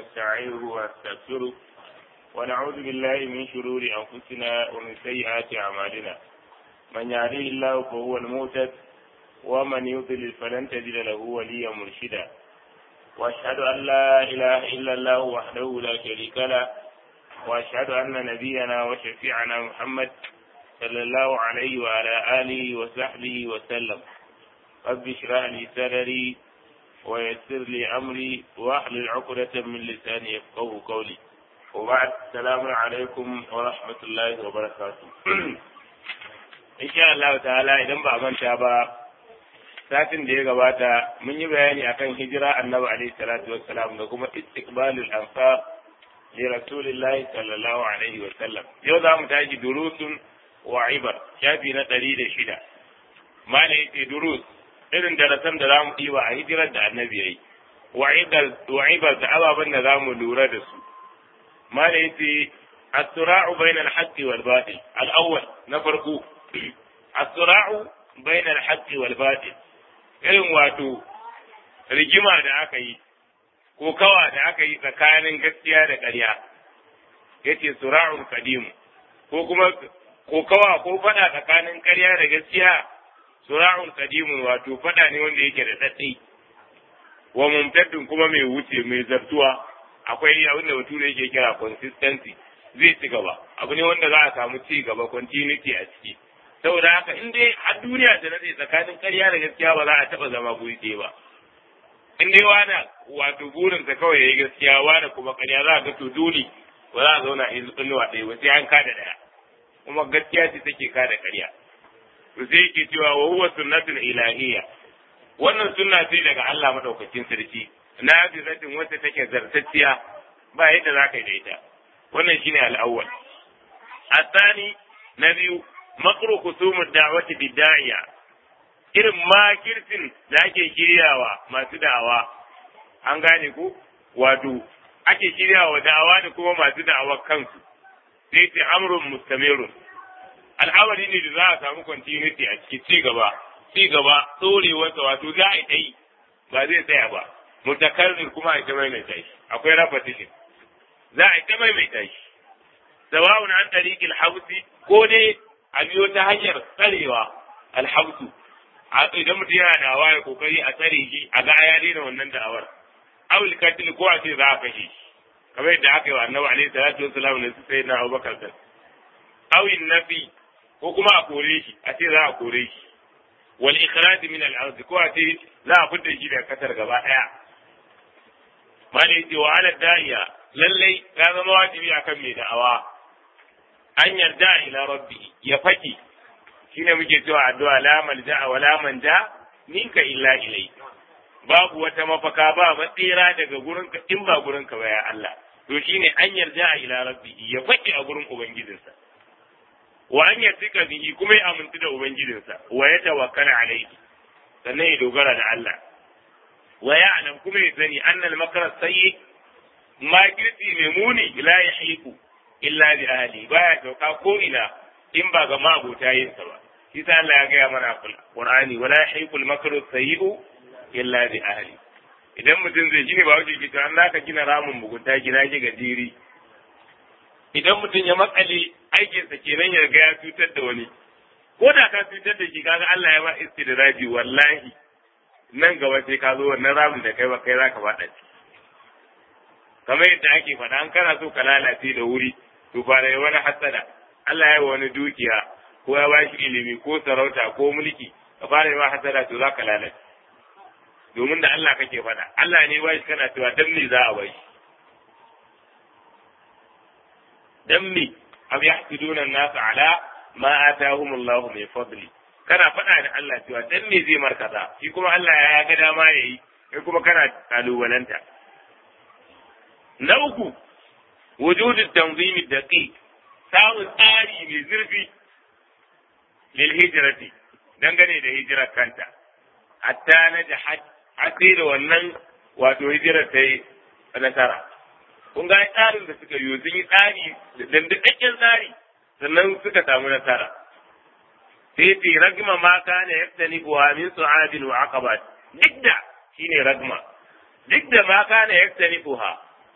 ونستعينه ونستغفره ونعوذ بالله من شرور أنفسنا ومن سيئات أعمالنا من يهديه الله فهو المهتد ومن يضلل فلن تجد له وليا مرشدا واشهد ان لا اله الا الله وحده لا شريك له واشهد ان نبينا وشفيعنا محمد صلى الله عليه وعلى اله وصحبه وسلم رب اشرح لي صدري ويسر لي امري واحلل عقدة من لساني يفقه قولي وبعد السلام عليكم ورحمة الله وبركاته إن شاء الله تعالى إذا ما manta ba satin da ya gabata mun yi bayani akan hijira annabi alaihi salatu wassalam da kuma istiqbalul ansar li rasulillahi sallallahu alaihi wasallam yau za mu tashi durusun wa ibar shafi na ɗari da shida mala yace durus irin darasan da za mu ɗiba a hijirar da annabi yayi wa ibar da ababen da za mu lura da su mala yace الصراع بين الحق والباطل الأول نفرق الصراع بين الحق والباطل irin wato rigima da aka yi ko kawa da aka yi tsakanin gaskiya da ƙarya yace sura'un kadimu ko kuma ko kawa ko fada tsakanin ƙarya da gaskiya sura'un kadimu wato fada ne wanda yake da tsatsi wa mumtaddin kuma mai wuce mai zartuwa akwai abin da bature yake kira consistency zai ci gaba abu ne wanda za a samu ci gaba continuity a ciki saboda haka in dai har duniya ta nade tsakanin ƙarya da gaskiya ba za a taɓa zama guri ɗaya ba in dai wani wato burinsa kawai ya yi gaskiya wani kuma ƙarya za a ga to dole ba za a zauna inuwa ɗaya ba sai an kada ɗaya kuma gaskiya ce take kada ƙarya to sai yake cewa wa huwa sunnatun ilahiyya wannan sunna ce daga Allah madaukakin sarki na zatin wacce take zartacciya ba yadda za ka yi da ita wannan shine al'awwal الثاني نبي makru kusumud da'wati bidda'iya irin makircin da ake shiryawa masu da'awa an gane ku wato ake shiryawa da'awa da kuma masu da'awa kansu sai ce amrun mustamirun al'amari ne da za a samu continuity a cikin ci gaba ci gaba tsorewarsa wato za a yi ba zai tsaya ba mutakarrir kuma a ta maimaita shi akwai repetition za a yi ta maimaita shi sawa'un an tariqil hausi ko dai a biyo ta hanyar tsarewa alhamdu idan mutum yana da awa ya kokari a tsare shi a ga ya daina wannan da'awar awul katil ko a ce za a kashe shi kamar yadda aka yi wa annabi alaihi salatu wassalam ne su sai na abubakar kan awin nafi ko kuma a kore shi a ce za a kore shi wal ikhraj min al ard ko a ce za a fitar shi daga kasar gaba daya malai ce wa ala da'iya lallai ya zama wajibi akan mai da'awa an yarda ila rabbi ya faki shine muke cewa addu'a la malja wa la manja minka illa ilai babu wata mafaka ba matsira daga gurinka in ba gurinka ba ya Allah to shine an yarda ila rabbi ya faki a gurin ubangijinsa wa an yarda bihi kuma ya amintu da ubangijinsa wa ya tawakkala alaihi sannan ya dogara da Allah wa ya alam kuma ya sani annal makara sayyi makirci mai muni la yahiku illa bi ahli baya sauka ko ina in ba ga magota yin sa ba shi sa Allah ya gaya mana Qur'ani wala yahiqul makru sayyi'u illa bi ahli idan mutum zai gine ba wuce kita Allah ka gina ramin mugunta gina shi gajiri idan mutum ya makale aikin sa kenan ya ga ya cutar da wani ko da ka cutar da shi kaga Allah ya ba istidraji wallahi nan gaba sai ka zo wannan ramin da kai ba kai zaka faɗa kamar yadda ake faɗa an kana so ka lalace da wuri to fara yi wani hasada Allah ya yi wani dukiya ko ya ba shi ilimi ko sarauta ko mulki ka fara yi wa hasada to za ka lalace domin da Allah kake faɗa Allah ne ba shi kana cewa dan me za a bai shi dan me am yahsuduna an-nas ala ma atahum Allah min fadli kana faɗa da Allah cewa dan me zai markaza shi kuma Allah ya ga dama yayi kai kuma kana kalubalanta na uku وجود التنظيم الدقيق samun tsari mai zurfi lil hijrati dangane da hijirar kanta hatta na da hatsi da wannan wato hijirar ta yi nasara kun ga tsarin da suka yi sun yi tsari da dandakakken tsari sannan suka samu nasara sai ce ragma ma kana yaftani wa min su'abin wa aqabat duk da shine ragma duk da ma kana yaftani ha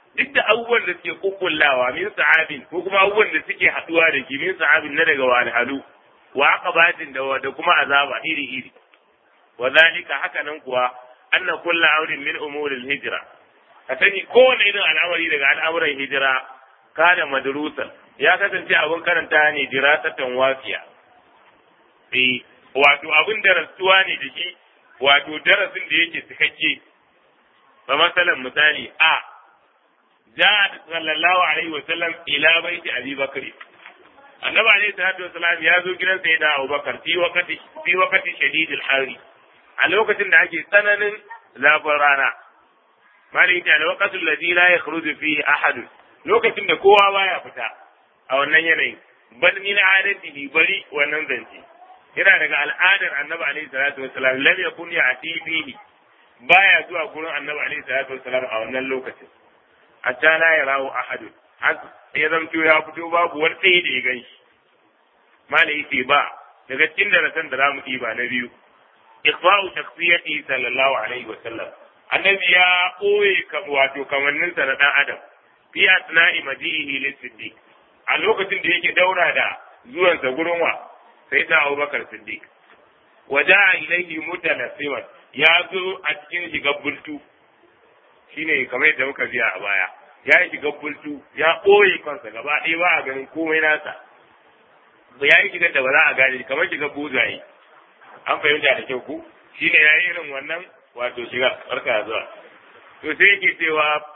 duk da abubuwan da suke kukkullawa min sa'abin ko kuma abubuwan da suke haduwa da shi min sa'abin na daga walhalu wa aqabatin da da kuma azaba iri iri wa zalika haka nan kuwa anna kullu amrin min umuril hijra ka sani kowane irin al'amari daga al'amuran hijira kana madrusan ya kasance abin karanta ne dirasatan wafiya eh wato abin da rasuwa ne da shi wato darasin da yake cikakke ba masalan misali a ja sallallahu alaihi wa sallam ila baiti abi bakri annabi alaihi salatu wasalam ya zo gidan sai da abubakar fi wakati fi wakati shadidil hari a lokacin da ake tsananin zafin rana malai ta lokacin ladhi la yakhruju fihi ahad lokacin da kowa baya fita a wannan yanayin bal min adatihi bari wannan zance yana daga al'adar annabi alaihi salatu wasalam lam yakun ya'ti fihi baya zuwa gurin annabi alaihi salatu wasalam a wannan lokacin hatta la yarahu ahad ya zamto ya fito babu wani ɗaya da ya gan shi malai ce ba daga cikin darasan da za mu ɗiba na biyu ikhfa'u shakhsiyati sallallahu alaihi wasallam annabi ya ɓoye wato kamanninsa na ɗan adam fi asna'i majihi lis-siddiq a lokacin da yake daura da zuwansa gurin wa sai ta Abubakar Siddiq waja'a ilayhi mutanassiman ya zo a cikin shigar bultu shine kamar yadda muka biya a baya ya yi shigar bultu ya ɓoye kansa gaba ɗaya ba a ganin komai nasa ya yi shigar da ba za a gane kamar shigar buzaye an fahimta da kyau ku shine ya yi irin wannan wato shigar barka zuwa to sai yake cewa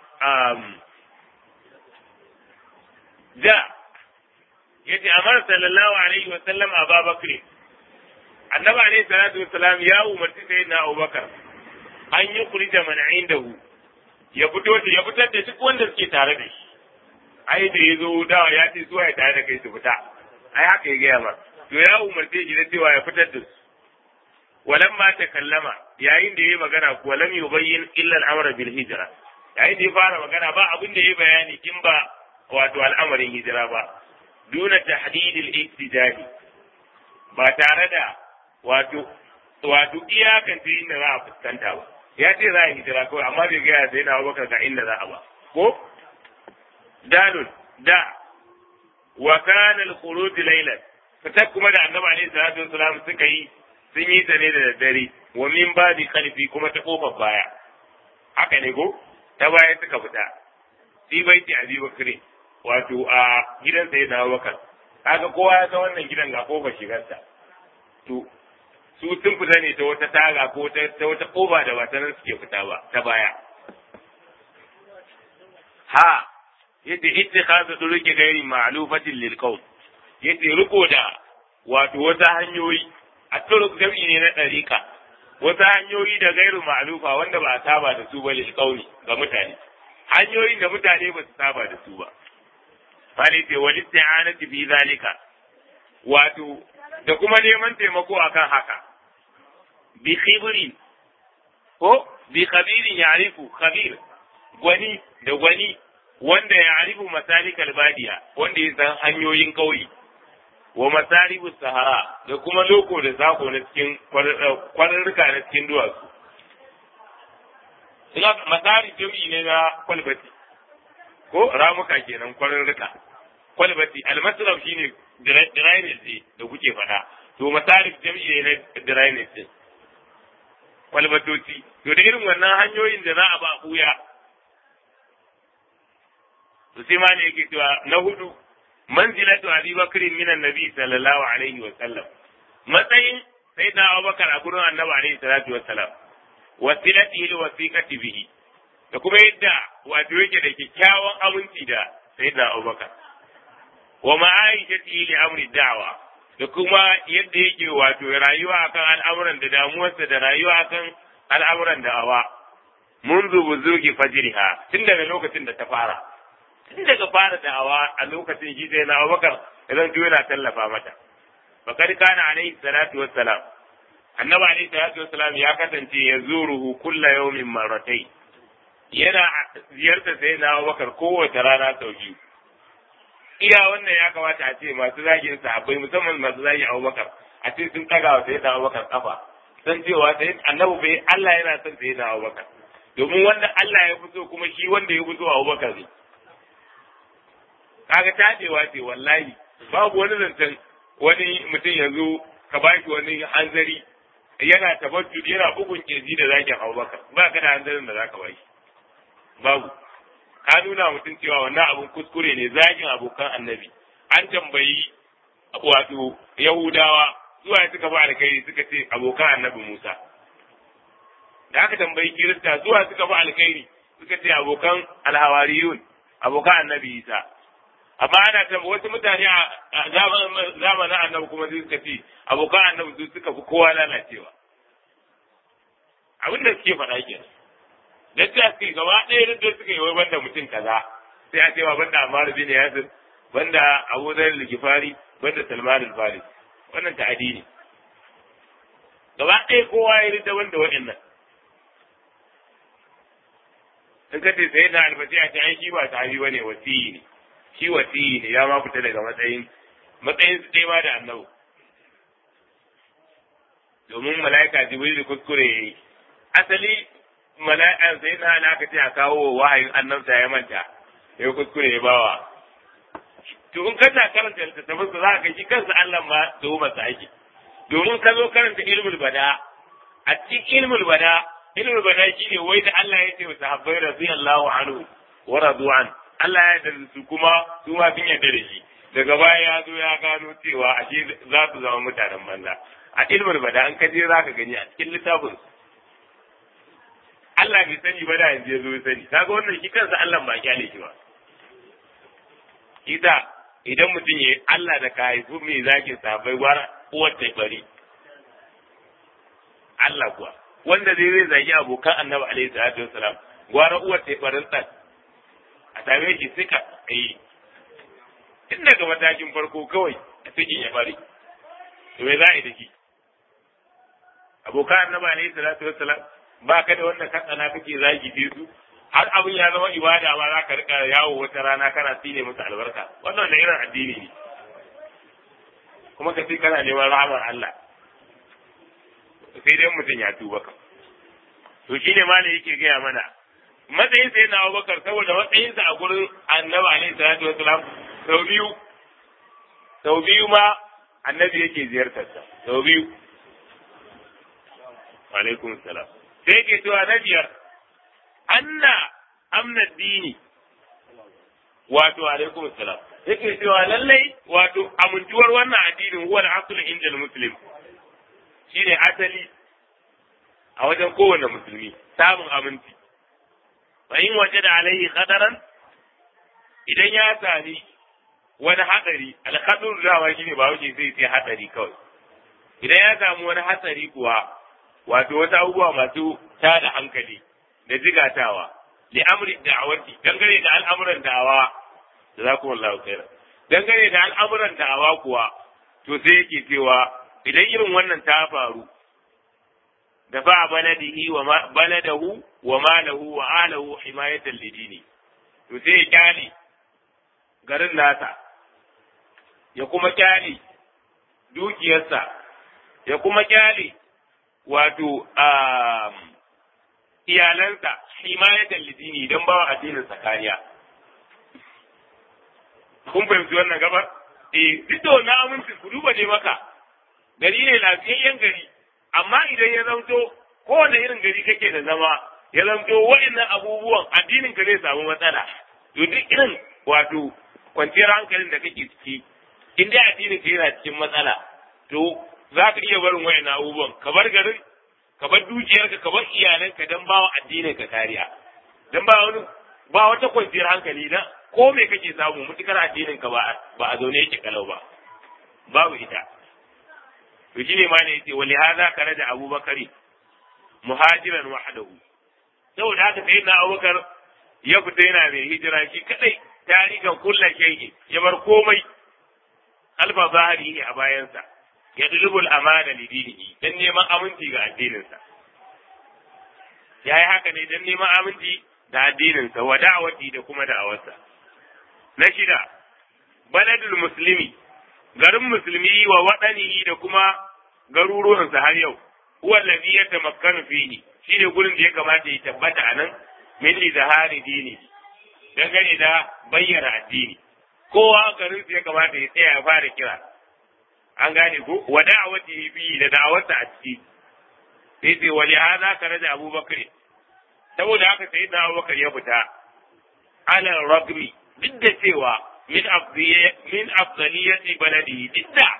da yace amar sallallahu alaihi wa sallam Abu Bakr annabi alaihi salatu wa salam ya umarci sayyidina Abubakar an yi kurija man indahu ya fito da ya fitar da duk wanda suke tare da shi ai da yazo da ya ce zuwa ya tare da kai su fita ai haka ya gaya ma to ya umarce shi da cewa ya fitar da su walamma takallama yayin da yayi magana kuwa lam yubayyin illa al-amr bil hijra yayin da ya fara magana ba abin da yayi bayani in ba wato al'amarin hijira ba duna tahdid al-iktidali ba tare da wato wato iyakan ta inda za a fuskanta ba ya ce za a hijira kawai amma bai gaya sai na abubakar ga inda za a ba ko dalun da wa kana al-khuruj laylan fitar kuma da annabi alaihi salatu wasalam suka yi sun yi ta ne da daddare wa min babi khalfi kuma ta kofar baya haka ne ko ta baya suka fita fi baiti abi bakri wato a gidan sai na bakar kaga kowa ya san wannan gidan ga kofar shigarsa to su sun fita ne ta wata taga ko ta wata koba da ba ta nan suke fita ba ta baya ha yadda ittikhadu turuki gairi ma'lufatin lil qawl yadda riko da wato wata hanyoyi a turuk jam'i ne na ɗariƙa wasu hanyoyi da gairu ma'lufa wanda ba a saba da su ba lil qawli ga mutane hanyoyin da mutane ba su saba da su ba fali ce wal isti'anati fi zalika wato da kuma neman taimako akan haka bi khibrin ko bi khabirin ya'rifu khabir gwani da gwani wanda ya arifu masalikal badiya wanda ya san hanyoyin kauye wa masaribu sahara da kuma loko da sako na cikin kwararruka na cikin duwatsu. Ina masari jami'i ne na kwalbati, ko ramuka kenan kwararruka. Kwalbati, almasraf shi ne drainage da kuke faɗa, to masarif jami'i ne na drainage Kwalbatoci, to da irin wannan hanyoyin da za a ba ɓuya. To sai ma ne yake cewa na hudu manzilatu Abi Bakr min annabi sallallahu alaihi wa sallam matsayin sayyidina Abu Bakar a gurin annabi alaihi salatu wa sallam wasilatihi li wasiqati bihi da kuma yadda wato yake da kyakkyawan aminci da sayyidina Abu Bakar wa ma'aishatihi li amri da'wa da kuma yadda yake wato rayuwa akan al'amuran da damuwarsa da rayuwa akan al'amuran da'awa منذ بزوغ فجرها tun daga lokacin da ta fara tun daga fara da'awa a lokacin shi sai na Abubakar idan duk yana tallafa mata fakad kana alaihi salatu wassalam annabi alaihi salatu wassalam ya kasance ya zuruhu kulla yawmin marratai yana ziyartar sai na Abubakar kowace rana sau biyu iya wannan ya kamata a ce masu zagin sahabbai musamman masu zagin Abubakar a ce sun taga wa sai da Abubakar kafa san cewa sai annabi bai Allah yana son sai da Abubakar domin wanda Allah ya fito kuma shi wanda ya fito Abubakar ne kaga tadewa ce wallahi babu wani zancen wani mutum ya zo ka baki wani hanzari yana tabattu yana bugun kirji da zakin Abubakar ba ka da hanzarin da zaka bashi babu ka nuna mutum cewa wannan abun kuskure ne zagin abokan annabi an tambayi wato Yahudawa zuwa suka ba alkhairi suka ce abokan annabi Musa da aka tambayi Kirista zuwa suka ba alkhairi suka ce abokan alhawariyun abokan annabi Isa amma ana ta wasu mutane a zamanin annabi kuma sai suka ce abokan annabi su suka fi kowa lalacewa abin da suke faɗa ke da ta suke gaba ɗaya da suka yi wai banda mutum kaza sai a ce wa banda Ammar bin Yasir banda Abu Dharr al-Ghifari banda Salman al-Farisi wannan ta'adi ne gaba ɗaya kowa ya rida wanda wa'annan in ka ce sai na albashi a ce ai shi ba sahabi bane wasiyi ne shi wasiyi ne ya ma fita daga matsayin matsayin su ɗaya ma da annabi domin mala'ika jibril kuskure yayi asali mala'ikan sai na alaka ce a kawo wahayin annabta ya manta ya kuskure ya bawa to in kana karanta littattafan sa za ka shi kansa Allah ma tuhumar sa ake domin ka zo karanta ilmul bada a cikin ilmul bada ilmul bada shine wai da Allah ya ce wa sahabbai radiyallahu anhu wa radu an Allah ya yarda su kuma su ma sun yarda da shi daga baya ya zo ya gano cewa ashe za su zama mutanen banza a ilmul bada an kaje za ka gani a cikin littafin Allah bai sani ba da yanzu ya zo ya sani kaga wannan shi kansa Allah ba kyale shi ba Ida idan mutum ya Allah da ka haifu mai zagin sabai gwara uwar ta bari Allah kuwa wanda zai zai zagi abokan annabi alaihi salatu wassalam gwara uwar ta barin ɗan a same shi suka yi tun daga matakin farko kawai a cikin ya bari to me za a yi da shi abokan annabi alaihi salatu wassalam ba ka da wanda ka tsana kake zagi su har abin ya zama ibada ma za ka rika yawo wata rana kana tsine musu albarka wannan da irin addini ne kuma ka ce kana neman rahamar Allah sai dai mutum ya tuba ka to shine ma ne yake gaya mana matsayin sai na Abubakar saboda matsayinsa a gurin Annabi alaihi salatu wasalam sau biyu sau biyu ma Annabi yake ziyartar sa sau biyu wa alaikum salam sai yake cewa na biyar anna amna dini wato alaikum salam yake cewa lallai wato amintuwar wannan addinin huwa al-asl inda al-muslim shine asali a wajen kowane musulmi samun aminci fa in wajada alaihi khadaran idan ya sami wani hadari al-khadur dawa shine ba wuce sai sai hadari kawai idan ya samu wani hatsari kuwa wato wasu abubuwa masu tada hankali da jigatawa li amri da'awati dangane da al'amuran da'awa jazakumullahu khairan dangane da al'amuran da'awa kuwa to sai yake cewa idan irin wannan ta faru da fa baladihi wa baladahu wa malahu wa ahlahu himayatan lidini to sai ya kyale garin nasa ya kuma kyale dukiyarsa ya kuma kyale wato iyalansa himayatan lidini don bawa addinin sa kariya kun fahimci wannan gabar eh duk da wannan aminci ku duba ne maka gari ne lafiyayyen gari amma idan ya zanto kowane irin gari kake da zama ya zanto wa'annan abubuwan addinin ka zai samu matsala to duk irin wato kwanciyar hankalin da kake ciki in dai addinin ka yana cikin matsala to za ka iya barin wa'annan abubuwan ka bar garin ka bar dukiyarka ka bar iyalanka don bawa addinin ka kariya don ba wani ba wata kwanciyar hankali na ko me kake samu mutukar addinin ka ba ba a zaune yake kalau ba babu ita to shine ma ne yace wali hadha karaja abubakari muhajiran wahdahu saboda haka sai na abubakar ya fita yana mai hijira shi kadai tarikan kulla shay'i ya bar komai alfa zahiri ne a bayansa ya dulubul amana li dinihi dan neman aminci ga addininsa yayi haka ne dan neman aminci da addininsa wa da'awati da kuma da'awarsa na shida baladul muslimi garin musulmi wa waɗanihi da kuma garuruwansa har yau huwa allazi yatamakkanu fihi shine gurin da ya kamata ya tabbata a nan min izhari dini dangane da bayyana addini kowa garin ya kamata ya tsaya ya fara kira an gane ko wa da'awati bi da da'awarsa a ciki sai sai wali hada kana da Abubakar saboda haka sai da Abubakar ya fita ala ragmi duk da cewa min min afdaliyati baladi duk da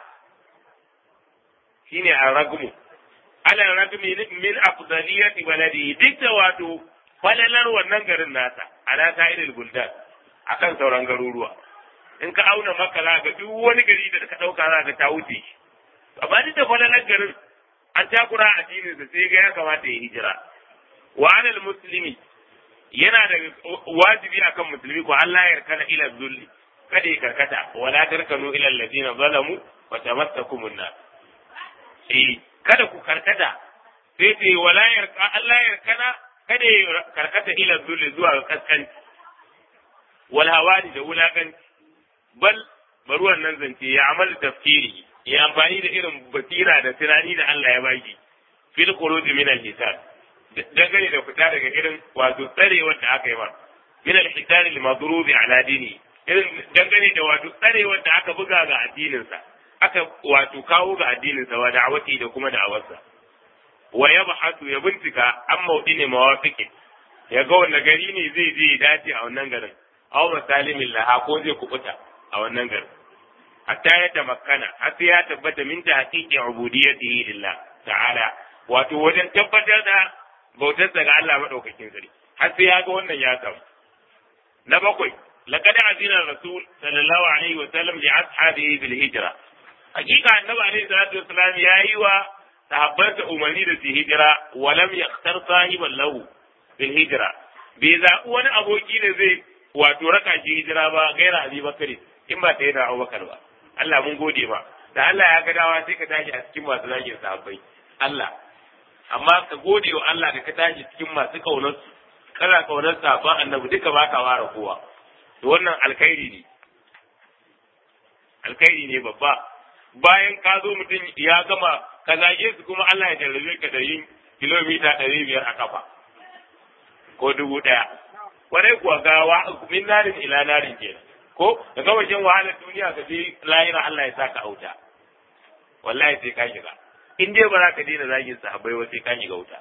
shine a ragmu ala ragmi min afdaliyati baladi duk da wato falalar wannan garin nasa ala sa'iril buldan akan sauran garuruwa in ka auna maka za ga duk wani gari da ka dauka za ka ta wuce shi amma duk da falalar garin an takura addinin sa sai ga ya kamata ya hijira wa alal muslimi yana da wajibi akan musulmi ko Allah ya kana ila zulli kada ya karkata wala tarkanu ila alladhina zalamu wa tamassakum an eh kada ku karkata sai ce wala yarka Allah ya kana kada ya karkata ila zulli zuwa ga kaskanci wal hawani da wulakanci bal bari wannan zance ya amal tafkiri ya amfani da irin basira da tunani da Allah ya baki fil khuruj min al hisab dangane da fita daga irin wato tsarewar da aka yi ba min al hisab al madrub ala dini irin dangane da wato tsarewar da aka buga ga addinin sa aka wato kawo ga addinin sa wa da'awati da kuma da'awarsa wa yabhatu ya bincika an maudini mawafiqi ya ga wanda gari ne zai je dace a wannan garin aw masalimin laha ko zai kubuta a wannan garin hatta ya tamakkana har sai ya tabbata min ta haqiqi ubudiyyatihi lillah ta'ala wato wajen tabbatar da bautarsa ga Allah madaukakin sarki har sai ya ga wannan ya samu na bakwai laqad azina rasul sallallahu alaihi wa sallam li ashabihi bil hijra hakika annabi alaihi salatu wasallam yayi wa sahabbansa umarni da su hijira wa lam yakhtar sahiban lahu bil hijra bai zaɓi wani aboki da zai wato raka shi hijira ba gaira abi bakari in ba ta yi da abubakar ba Allah mun gode ma da Allah ya ga dawa sai ka tashi a cikin masu zagin sahabbai Allah amma ka gode wa Allah da ka tashi cikin masu kaunar kana kaunar sahabban annabi duka ba ka ware kowa to wannan alkhairi ne alkhairi ne babba bayan ka zo mutum ya gama ka zage su kuma Allah ya jarrabe ka da yin kilomita ɗari biyar a kafa ko dubu ɗaya kwarai kuwa ga wa min narin ila narin kenan ko da gama jin wahalar duniya ka je lahira Allah ya saka auta wallahi sai ka shiga in dai ba za ka daina zagin sahabbai ba sai ka shiga wuta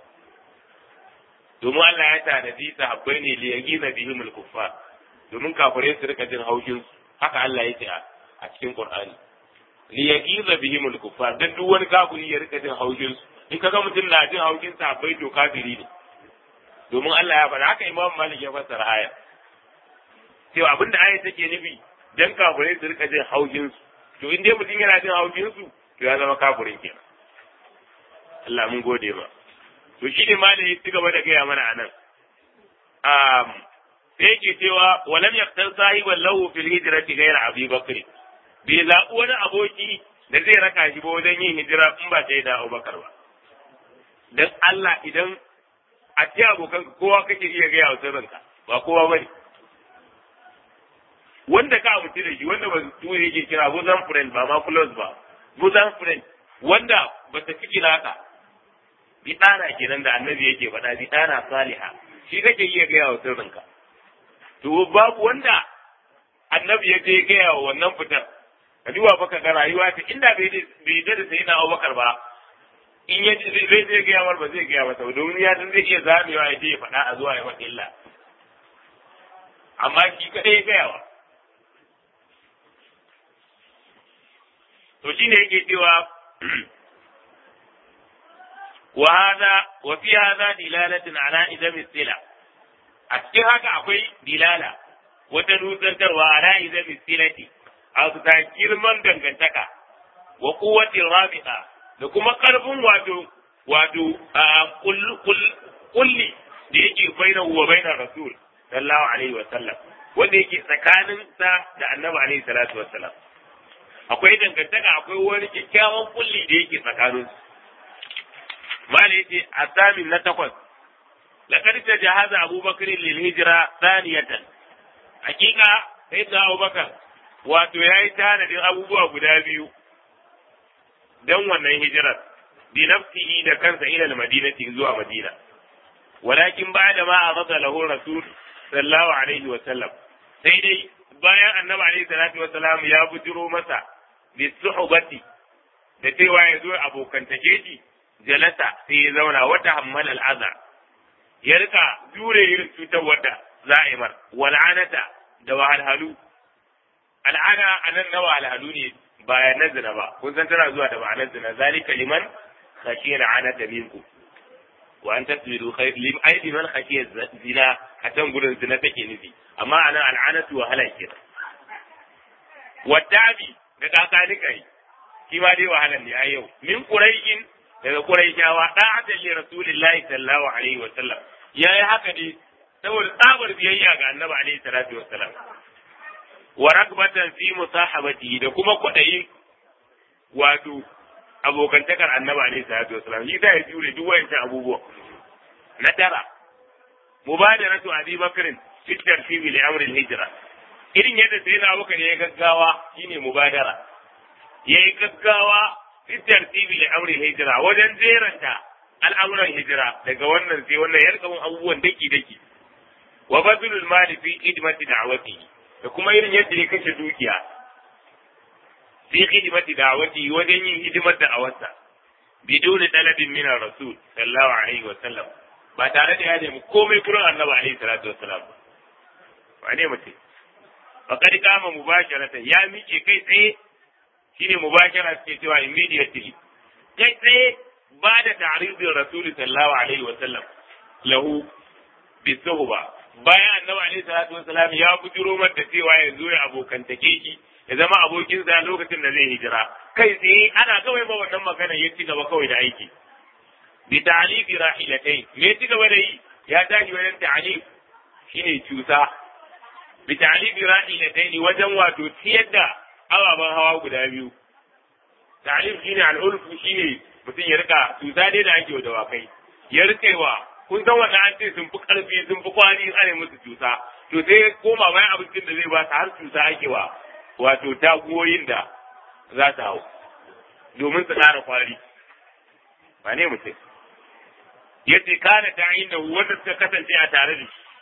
domin Allah ya tanadi sahabbai ne li yagiza bihim al-kuffar domin kafirai su rika jin haushin su haka Allah ya ce a cikin Qur'ani li yagiza bihim al-kuffar dan duk wani kafiri ya rika jin haushin su in kaga mutum na jin haushin sahabbai to kafiri ne domin Allah ya faɗa haka Imam Malik ya fassara aya cewa abinda aya take nufi dan kafirai su rika jin haushin su to in dai mutum yana jin haushin su to ya zama kafirin kenan Allah mun gode ma to shi ne ma da ya ci gaba da gaya mana anan um sai yake cewa walam yaktar sahiban lahu fil hijrati ghayra abi bakr bai zaɓi wani aboki da zai raka shi ba wajen yin hijira in ba sai da Abubakar ba dan Allah idan a ce abokan kowa kake iya gaya wa sirrinka ba kowa bane wanda ka abuci da shi wanda ba su yake kira bosom friend ba ma close ba bosom friend wanda ba ta fi kira ka bi ɗana kenan da annabi yake faɗa bi ɗana saliha shi kake iya gaya wa sirrinka to babu wanda annabi ya je gaya wa wannan fitar ka duba baka ga rayuwa ta inda bai bai da sai na Abubakar ba in ya zai zai gaya mar ba zai gaya masa domin ya san zai iya zamewa ya je ya faɗa a zuwa ya masa illa amma shi kaɗai ya gaya wa to shine yake cewa wa hada wa fi hada dilalatin ala idam istila a cikin haka akwai dilala wata nusantarwa ala idam istilati a ta girman dangantaka wa quwwatir rabita da kuma karfin wato wato kulli da yake baina wa baina rasul sallallahu alaihi wa sallam wanda yake tsakanin sa da annabi alaihi salatu wa sallam akwai dangantaka akwai wani kyakkyawan kulli da yake tsakanin su mali yace asamin na takwas laqad tajahaza abubakar lil hijra thaniyatan hakika sai da abubakar wato yayi tanadin abubuwa guda biyu dan wannan hijirar bi nafsihi da kansa ila madinati zuwa madina walakin ba'da ma aghadha lahu rasul sallallahu alaihi wa sallam sai dai bayan annabi alaihi salatu wa salam ya bujiro masa bi suhbati da cewa ya zo abokantake shi jalasa sai ya zauna wata hammal al'aza ya rika jure irin cutar wadda za a yi mar wal'anata da wahalhalu al'ana anan na wahalhalu ne ba na zina ba kun san tana zuwa da ma'anar zina zalika liman khashiya al'anata minkum wa an tasbiru khair lim ay liman khashiya zina a can gurin zina take nufi amma anan al'anatu wahala kenan wadabi da kakanikai shi ma dai wahalan ne a yau min quraishin daga quraishawa da'atan li rasulillahi sallallahu alaihi wa sallam yayi haka ne saboda tsabar biyayya ga annabi alaihi salatu wa sallam wa rakbatan fi musahabati da kuma kwadayi wato abokantakar annabi alaihi salatu wa sallam shi ya jure duk wayancan abubuwa na tara mubadaratu abi bakrin fi tartibi li amri al-hijra irin yadda sai na abubakar ya gaggawa shine mubadara ya yi gaggawa fitar tibi da amri hijira wajen jeranta al'amuran hijira daga wannan sai wannan ya rika abubuwan daki daki wa bazulul mali fi khidmati da'wati da kuma irin yadda ya kashe dukiya fi khidmati da'wati wajen yin hidimar da awarsa biduni talabin min rasul sallallahu alaihi wa sallam ba tare da ya nemi komai kurin annabi alaihi salatu wa sallam ba ne mutum faqad kama mubasharatan ya miƙe kai tsaye shine mubashara suke cewa immediately kai tsaye ba da ta'ridin rasul sallallahu alaihi wa sallam lahu bi suhba bayan annabi alaihi salatu wa salam ya bujuro mata cewa ya zo ya abokantake shi ya zama abokin sa lokacin da zai hijira kai tsaye ana kawai ba wannan magana ya ci gaba kawai da aiki bi ta'lifi rahilatai me ci gaba da yi ya tashi wajen ta'lif shine cusa bi ta'lifi rahilatai wajen wato ciyar da ababen hawa guda biyu ta'lif shine al'ulfu shine mutum ya rika cusa dai da ake wa dawakai ya rikewa kun san wannan an ce sun fi karfi sun fi kwari ana musu cusa to sai koma bayan abincin da zai ba su har cusa ake wa wato taguwoyin da za su hau domin su ƙara kwari ba ne mutum yace kana ta inda wanda suka kasance a tare da shi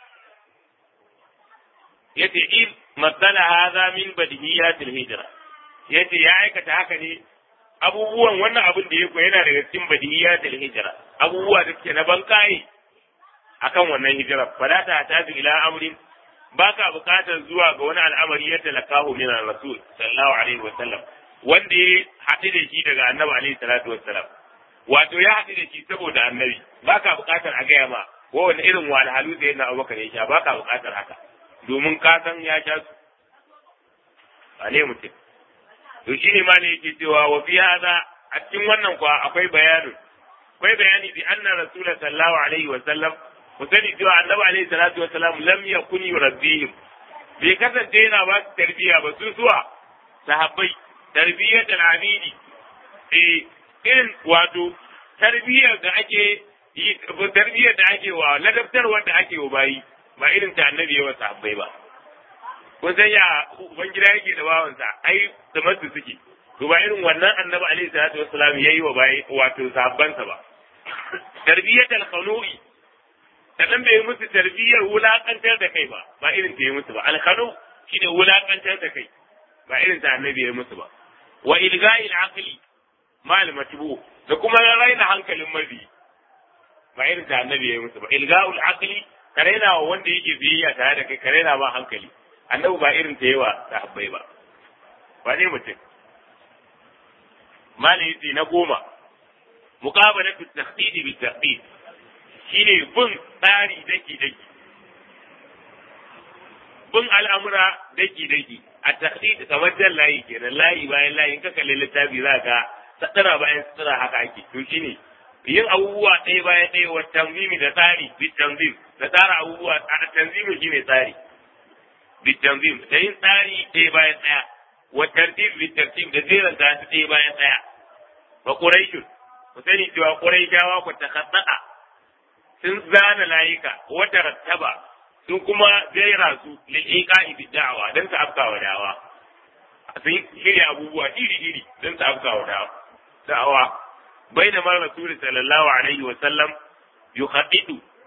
yace in matsala hadha min badhiyatil hijra yace ya aikata haka ne abubuwan wannan abin da yake yana daga cikin badhiyatil hijra abubuwa da suke na bankai akan wannan hijira fala ta taju ila amrin baka bukatar zuwa ga wani al'amari ya talakahu min rasul sallallahu alaihi wa sallam wanda ya haɗu da shi daga annabi alaihi salatu wassalam wato ya haɗu da shi saboda annabi baka bukatar a gaya ma ko wani irin walhalu da yana abubakar ya sha baka bukatar haka domin ka san ya sha su a ne mutum to shi ne ma ne yake cewa wa fi hada a cikin wannan kuwa akwai bayanin akwai bayani bi anna rasul sallallahu alaihi wa sallam ku sani cewa annabi alaihi salatu wa salam lam yakun yurabbihim bai kasance yana ba su tarbiyya ba su zuwa sahabbai tarbiyyar da amini eh irin wato tarbiyyar da ake yi tarbiyyar da ake wa ladabtarwar da ake wa bayi ba irin ta annabi yawa sahabbai ba kun san ya ubangida yake da bawansa ai da masu suke to ba irin wannan annabi alaihi salatu wassalam yayi wa bayi wato sahabbansa ba tarbiyyatul khanu'i sannan bai musu tarbiyyar wulakantar da kai ba ba irin ta yi musu ba alkhanu shine wulakantar da kai ba irin ta annabi ya musu ba wa ilga'il aqli mal matbu da kuma raina hankalin mabi ba irin ta annabi ya musu ba ilga'ul aqli karena wa wanda yake biyayya tare da kai karena ba hankali annabi ba irin ta yawa sahabbai ba ba ne mutum mali na goma muqabalatu at-tahdid bi tahdid shine bin tsari daki daki bin al'amura daki daki a tahdid kamar jan layi kenan layi bayan layi in ka kalli littafi za ka tsara bayan tsara haka ake to shine yin abubuwa ɗaya bayan ɗaya wa tanzimi da tsari bi tanzim da tsara abubuwa a tanzimin shine tsari bi tanzim da yin tsari ɗaya bayan ɗaya wa tartib bi tartib da jeran ta ɗaya bayan ɗaya wa quraishun ku sani cewa quraishawa ku takhaddada sun zana layika wata rattaba sun kuma jera su lil'iqa'i bi da'wa dan su afkawa dawa sun shirya abubuwa iri iri dan su afkawa dawa da'awa bainama rasul sallallahu alaihi wa sallam yukhaddidu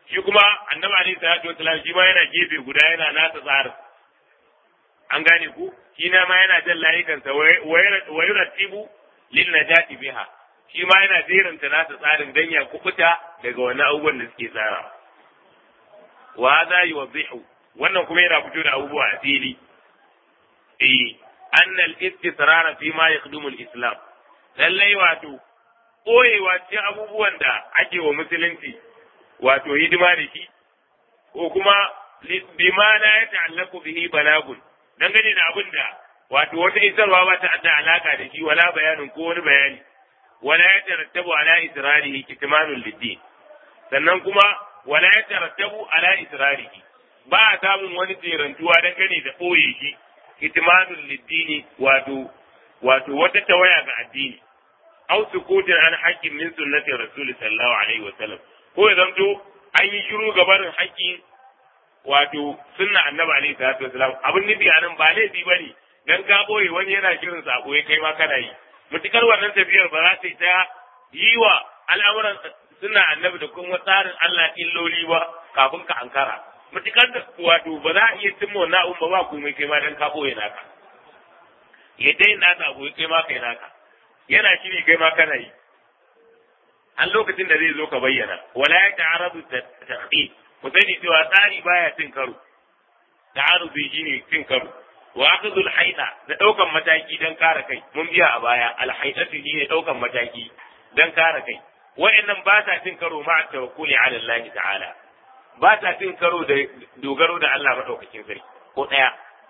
shi kuma annabi alaihi salatu wasalam shi ma yana gefe guda yana nasa tsarin an gane ku shi na ma yana jan layukansa wa yurattibu lin najati biha shi ma yana jeranta nasa tsarin dan ya kubuta daga wani abubuwan da suke tsara wa hadha yuwaddihu wannan kuma yana fito da abubuwa a fili eh anna al-istisrar fi ma yakhdumu al-islam lallai wato koyewa cikin abubuwan da ake wa musulunci wato hidima da shi ko kuma bima la ya ta'allaku bihi balagun dangane da abin da wato wata isarwa ba ta da alaka da shi wala bayanin ko wani bayani wala ya tarattabu ala israrihi kitmanul lidin sannan kuma wala ya tarattabu ala israrihi ba a samun wani tsirantuwa dangane da ɓoye shi kitmanul lidini wato wato wata tawaya ga addini aw sukutin an haqqin min sunnati rasul sallallahu alaihi wa sallam ko ya zamto an yi shiru ga barin haƙƙi wato sunna annabi alaihi salatu wasalam abin nufi a nan ba laifi ba ne dan ka boye wani yana shirin sako ya kai ma kana yi mutukar wannan tafiyar ba za ta yi ta yi wa al'amuran sunna annabi da kuma tsarin Allah illoli ba kafin ka ankara mutukar da wato ba za a iya cimma wannan abun ba ba komai kai ma dan ka boye naka ya dai naka abu kai ma kai naka yana shiri kai ma kana yi an lokacin da zai zo ka bayyana wala ya ta'aradu tahdid ku sani cewa tsari baya cin karo ta'arudu shine cin karo wa akhdhul haida da daukan mataki dan kare kai mun biya a baya al haidatu shine daukan mataki dan kare kai wa'annan ba ta cin karo ma tawakkuli ala Allah ta'ala ba ta cin karo da dogaro da Allah madaukakin sarki ko daya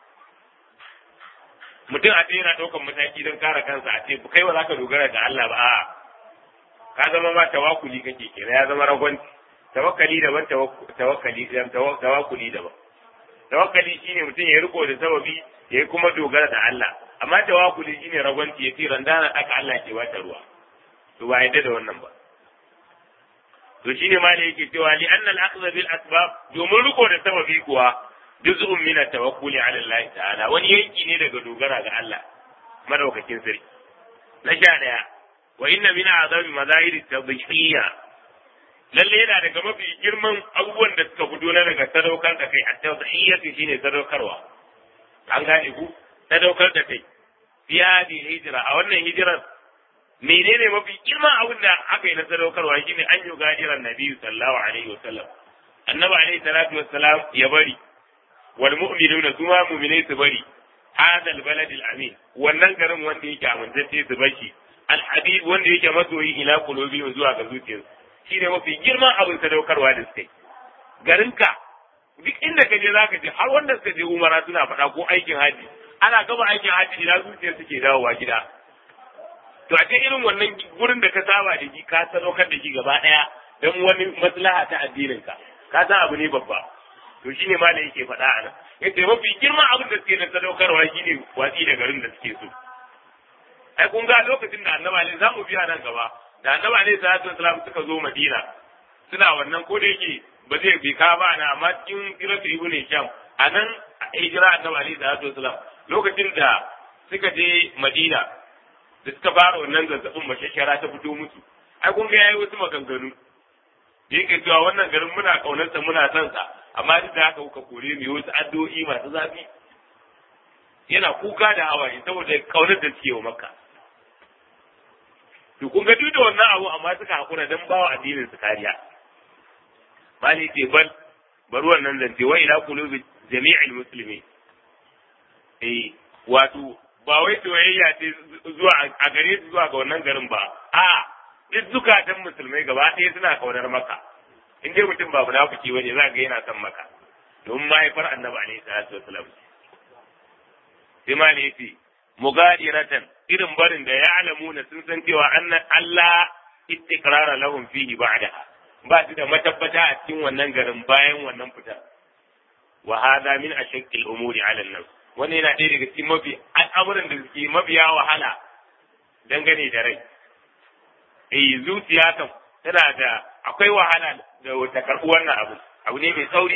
mutum a ce yana daukan mataki dan kare kansa a ce kai ba za ka dogara da Allah ba a'a ka zama ma tawakkuli kake kenan ya zama ragwanci tawakkali daban tawakkali tawakkuli daban tawakkali shine mutum ya riko da sababi ya kuma dogara da Allah amma tawakkuli shine ragwanci ya ce randana aka Allah ke wata ruwa to ba yadda da wannan ba to shine ma da yake cewa li anna al-akhdha bil asbab domin riko da sababi kuwa juz'un min at-tawakkuli ala Allah ta'ala wani yanki ne daga dogara ga Allah madaukakin sarki na sha daya wa inna min azami mazahiri tadhiyya lalle yana daga mafi girman abubuwan da suka fito na daga sadaukar da kai at-tadhiyya shine sadaukarwa an gane ku sadaukar da kai fi hadhihi hijra a wannan hijirar menene mafi girman abin da aka yi na sadaukarwa shine an yi gajiran nabi sallallahu alaihi wasallam annabi alaihi salatu wassalam ya bari wal mu'minuna suma mu'minai su bari hada al-balad al-amin wannan garin wanda yake amintacce su bashi al-habib wanda yake masoyi ila qulubi zuwa ga zuciyarsu shine mafi girman abin sadaukarwa da suka yi garinka duk inda ka je zaka je har wanda suka je umara suna faɗa ko aikin haji ana gaba aikin haji ina zuciyar suke dawowa gida to a irin wannan gurin da ka saba da shi ka sadaukar da shi gaba ɗaya don wani maslaha ta addininka ka san abu ne babba to shine ma da yake faɗa a nan yace mafi girman abin da suke da sadaukarwa shine watsi da garin da suke so ai kun ga lokacin da annabi alaihi za mu biya nan gaba da annabi alaihi salatu wasalam suka zo madina suna wannan ko da yake ba zai bi ka ba na amma cikin siratu ibnu sham a nan hijira annabi alaihi salatu wasalam lokacin da suka je madina da suka fara wannan zazzabin mashashara ta fito musu ai kun ga yayi wasu maganganu da yake cewa wannan garin muna kaunarsa muna son sa amma duk da haka kuka kore mu wasu addu'o'i masu zafi yana kuka da hawaye saboda kaunar da suke wa makka to kun ga duk da wannan abu amma suka hakura dan bawa addinin su kariya bali ce bal bari wannan zance wa ila qulubi jami'il muslimin eh wato ba wai soyayya ce zuwa a gare su zuwa ga wannan garin ba a duk zukatan musulmai gaba ɗaya suna kaunar maka in dai mutum ba munafiki bane za ga yana son maka domin mahaifar annabi alaihi salatu wasalam sai ma ne yace mugadiratan irin barin da ya alamuna sun san cewa annan Allah istiqrara lahum fihi ba'daha ba su da matabbata a cikin wannan garin bayan wannan fitar wa hada min ashaqqil umuri ala an-nafs wannan yana ɗaya daga cikin mafi al'amuran da suke mafiya wahala dangane da rai eh zuciya kan tana da akwai wahala da wata karɓi wannan abu abu ne mai tsauri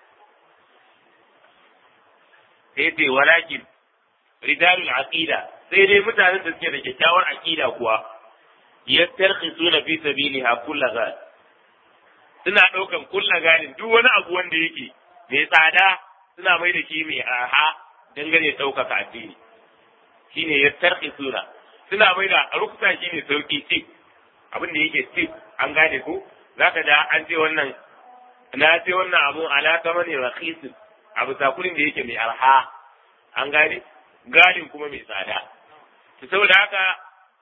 sai ce walakin rijalul aqida sai dai mutanen da suke da kyakkyawar aqida kuwa yastarkhisuna fi sabiliha kullu ghad suna ɗaukan kulla ganin duk wani abu wanda yake mai tsada suna mai da shi mai arha dangane ɗaukaka addini shine ya tarki suna suna mai da ruksa shi ne sauki tip abin da yake tip an gane ko za ka da an ce wannan na ce wannan abu ala kamani rakhisin abu sakurin da yake mai arha an gane galin kuma mai tsada to saboda haka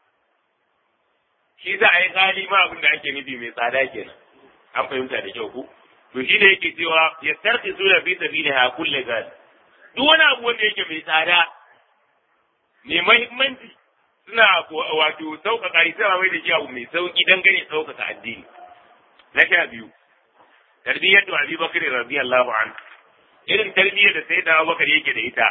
shi za a yi gali ma abin da ake nufi mai tsada kenan an fahimta da kyau ku to shi ne yake cewa ya tarki suna fi sabiliha kulle gali duk wani abu wanda yake mai tsada mai mahimmanci suna wato sauƙaƙa shi sama mai da shi abu mai sauƙi dangane sauƙaƙa addini na sha biyu tarbiyyar da Abi Bakar radiyallahu anhu irin tarbiyyar da sai da Abu Bakar yake da ita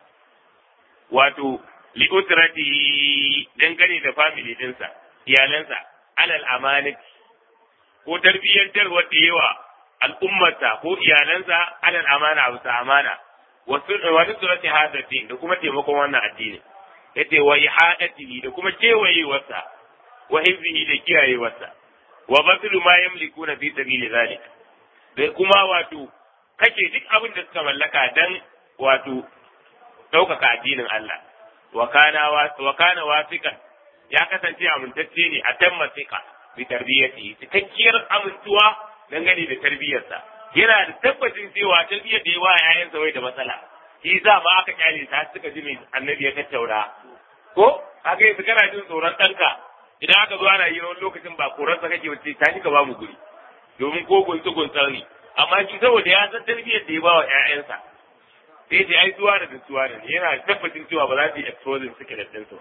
wato li usrati dangane da family dinsa iyalansa alal amanati ko tarbiyyantar wanda yawa al'ummarsa ko iyalansa alal amana abu sa amana wasu wani surati hadatin da kuma taimakon wannan addini yace wa ihadatihi da kuma kewayewarsa wa hifzihi da kiyayewarsa wa baslu ma yamlikuna fi sabili zalik da kuma wato kake duk abin da suka mallaka dan wato ɗaukaka addinin Allah wa kana wa kana wasiqan ya kasance amintacce ne a tan masika bi tarbiyyati cikakkiyar amintuwa dangane da tarbiyyarsa yana da tabbacin cewa tarbiyyar da yawa yayansa wai da matsala shi za ma aka kyale ta suka ji mai annabi ya tattauna ko kaga yanzu kana jin tsoron ɗanka idan aka zo ana yi wani lokacin ba koransa kake wace ta ka ba mu guri domin ko gunta gunta ne amma shi saboda ya san tarbiyyar da ya ba wa ƴaƴansa sai ce ai zuwa da zuwa ne yana tabbacin cewa ba za su yi exposing suke da ɗinsu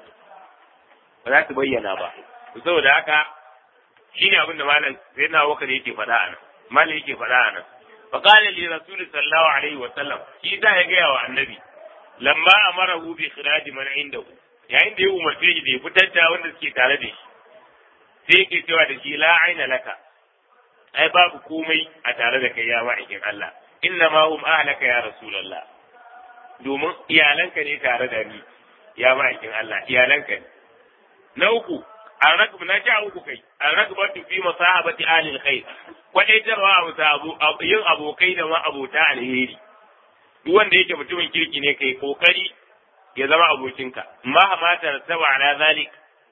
ba za su bayyana ba saboda haka shine abin da malam sai na waka da yake faɗa a nan malam yake faɗa a nan fa qala li rasul sallallahu alaihi wa sallam shi da ya gaya wa annabi lamma amarahu bi khiraj man indahu yayin da ya umarce shi da ya fitar da wanda suke tare da shi sai yake cewa da shi la aina laka ai babu komai a tare da kai ya ma'aikin Allah inna ma hum ahlaka ya rasulullah domin iyalanka ne tare da ni ya ma'aikin Allah iyalanka ne na uku an rakbu na sha uku kai an rakbatu fi masahabati alil khair kwadaitarwa a bisa abu yin abokai da ma abota alheri duk wanda yake mutumin kirki ne kai kokari ya zama abokinka ma ma tartaba ala zalik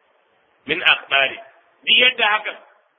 min akhbari duk yadda hakan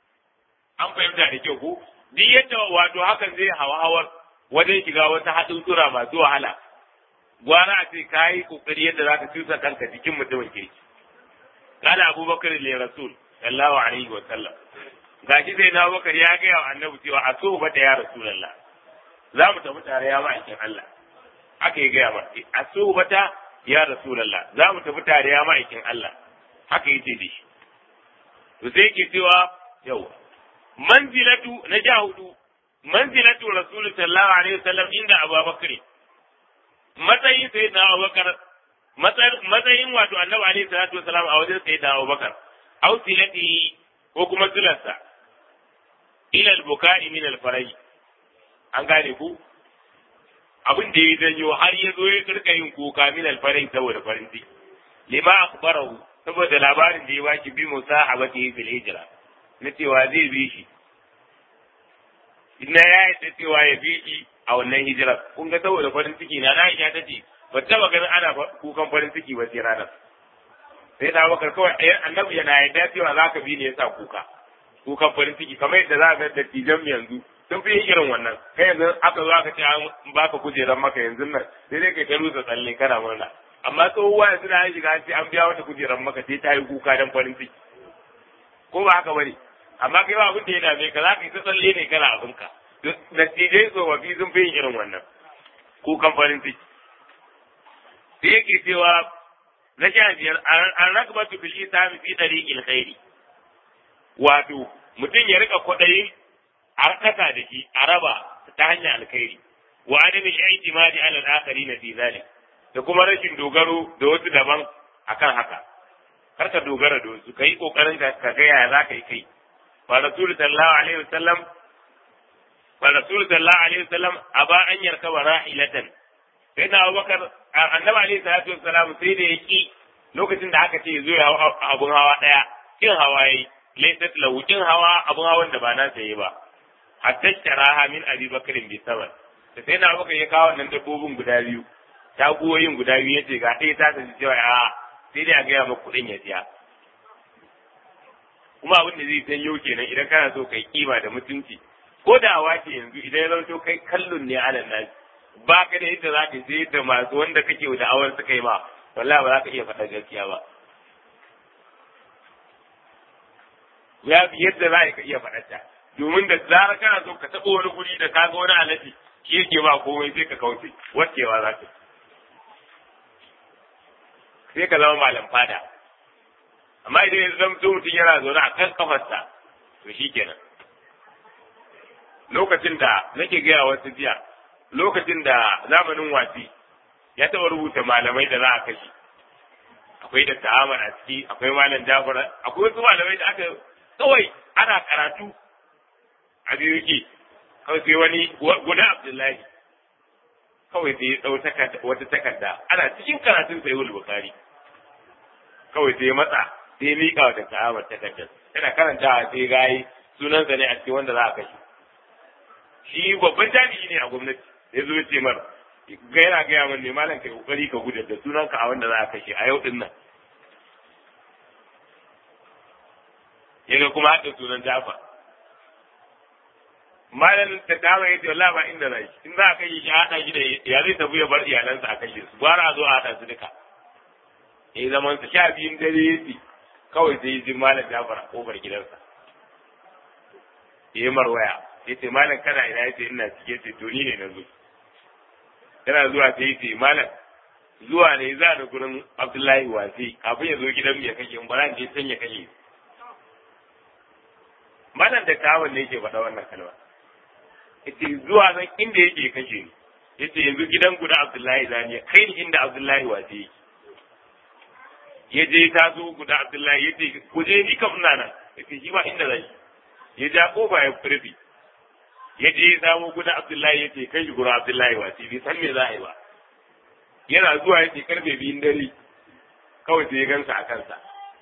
an fahimta da kyau ko duk yadda wato hakan zai hawa hawar wajen shiga wata haɗin tura masu wahala gwara a ce ka yi kokari yadda za ka cusa kanka cikin mutumin kirki kana abubakar le rasul sallallahu alaihi wa sallam gashi sai na abubakar ya gaya wa annabi cewa a so bata ya rasulullah za mu tafi tare ya ma'aikin Allah haka ya gaya ma a so bata ya rasulullah za mu tafi tare ya ma'aikin Allah haka yace da shi to sai yake cewa yau manzilatu na ja hudu manzilatu rasul sallallahu alaihi wasallam inda abubakar matsayin sai na abubakar matsayin wato annabi alaihi salatu wasalam a wajen sai na abubakar aw silatihi ko kuma silarsa ila al-buka'i min al-farai an gane ku abin da ya janyo har ya zo ya kirka yin kuka min al-farai saboda farin ciki lima akhbarahu saboda labarin da ya baki bi musahabati fil hijra na cewa zai bi shi ina ya yi cewa ya bi shi a wannan hijira kun ga saboda farin ciki na na ya tace ba taba ganin ana kukan farin ciki ba sai ranar sai da bakar kawai annabi yana yadda cewa za ka bi ne yasa kuka kukan farin ciki kamar yadda za ka ga dattijan yanzu sun fi yin irin wannan kai yanzu aka zo aka ce an baka kujerar maka yanzu nan sai dai kai ta rusa tsalle kana murna amma tsohuwa yanzu na shiga an ce an biya wata kujerar maka sai ta yi kuka dan farin ciki ko ba haka bane amma kai ba abin da ya dame ka za ka yi ta tsalle ne kana abinka dattijai tsofaffi sun fi yin irin wannan kukan farin ciki sai yake cewa na sha biyar an rakbatu bil isami fi tariqil khairi wato mutum ya rika kwaɗayin harkata da shi a raba ta hanyar alkhairi wa adami i'timadi ala al-akharin fi zalik da kuma rashin dogaro da wasu daban akan haka kar ka dogara da wasu kai kokarin ka ka ga yaya zaka yi kai wa rasul sallallahu alaihi wasallam wa rasul sallallahu alaihi wasallam aba an yarkaba rahilatan sai na Abubakar annabi alaihi salatu wassalam sai da yaki lokacin da aka ce zo ya abun hawa daya kin hawa yayi laysat lahu kin hawa abun hawan da ba na saye ba hatta sharaha min abi bakarin bi sabar da sai na baka ya kawo wannan dabbobin guda biyu taguwoyin guda biyu yace ga ɗaya ta tafi cewa a sai dai a gaya maka kuɗin ya siya kuma abin da zai sanyo kenan idan kana so kai kima da mutunci ko da wace yanzu idan ya zanto kai kallon ne alal nasi ba ka da yadda za ka sai da masu wanda kake da awar suka yi ma wallahi ba za ka iya faɗa gaskiya ba ya fi yadda za ka iya faɗa ta domin da zarar kana so ka taɓa wani guri da ka ga wani alaji shi yake ba komai sai ka kauce wacewa za ka sai ka zama malam fada amma idan ya zama mutum yana zaune a kan kafarsa to shi kenan lokacin da nake gaya wasu jiya lokacin da zamanin wasi ya taɓa rubuta malamai da za a kashe akwai da ta'amar a ciki akwai malam jafar akwai wasu malamai da aka kawai ana karatu a biyu yake kawai sai wani guda abdullahi kawai sai ya ɗau wata takarda ana cikin karatun sai wul bukari kawai sai ya matsa sai ya miƙa wa ta'amar takardar yana karantawa sai gayi sunansa ne a cikin wanda za a kashe shi babban jami'i ne a gwamnati ya zo ce mar ga yana gaya min ne malam kai kokari ka gudu da sunanka a wanda za a kashe a yau din nan yaga kuma haɗa sunan Jafar malam ta dama yace wallahi ba inda zai in za a kashe shi haɗa shi da ya zai tafi ya bar iyalansa a kashe su gwara a zo a haɗa su duka ya zaman sa sha biyun dare yace kawai sai ji malam Jafar a kofar gidansa ya yi marwaya ya ce malam kana ina ya ce ina cike ce to ni ne na zo yana zuwa sai ya ce malam zuwa ne za da gurin abdullahi wasi kafin ya zo gidan ya kashe in bara je can ya kashe malam da kawon ne yake faɗa wannan kalma yace zuwa nan inda yake kashe ni yace yanzu gidan guda abdullahi zani kai ni inda abdullahi wasi yake ya je ta zo guda abdullahi yace ku je ni kam ina nan yace shi ba inda zai ya ja kofa ya furfi ya je ya samo guda Abdullahi ya ce kai shi gurin Abdullahi wasi bai san me za a yi ba yana zuwa ya ce karfe biyun dare kawai sai ya gansa a kansa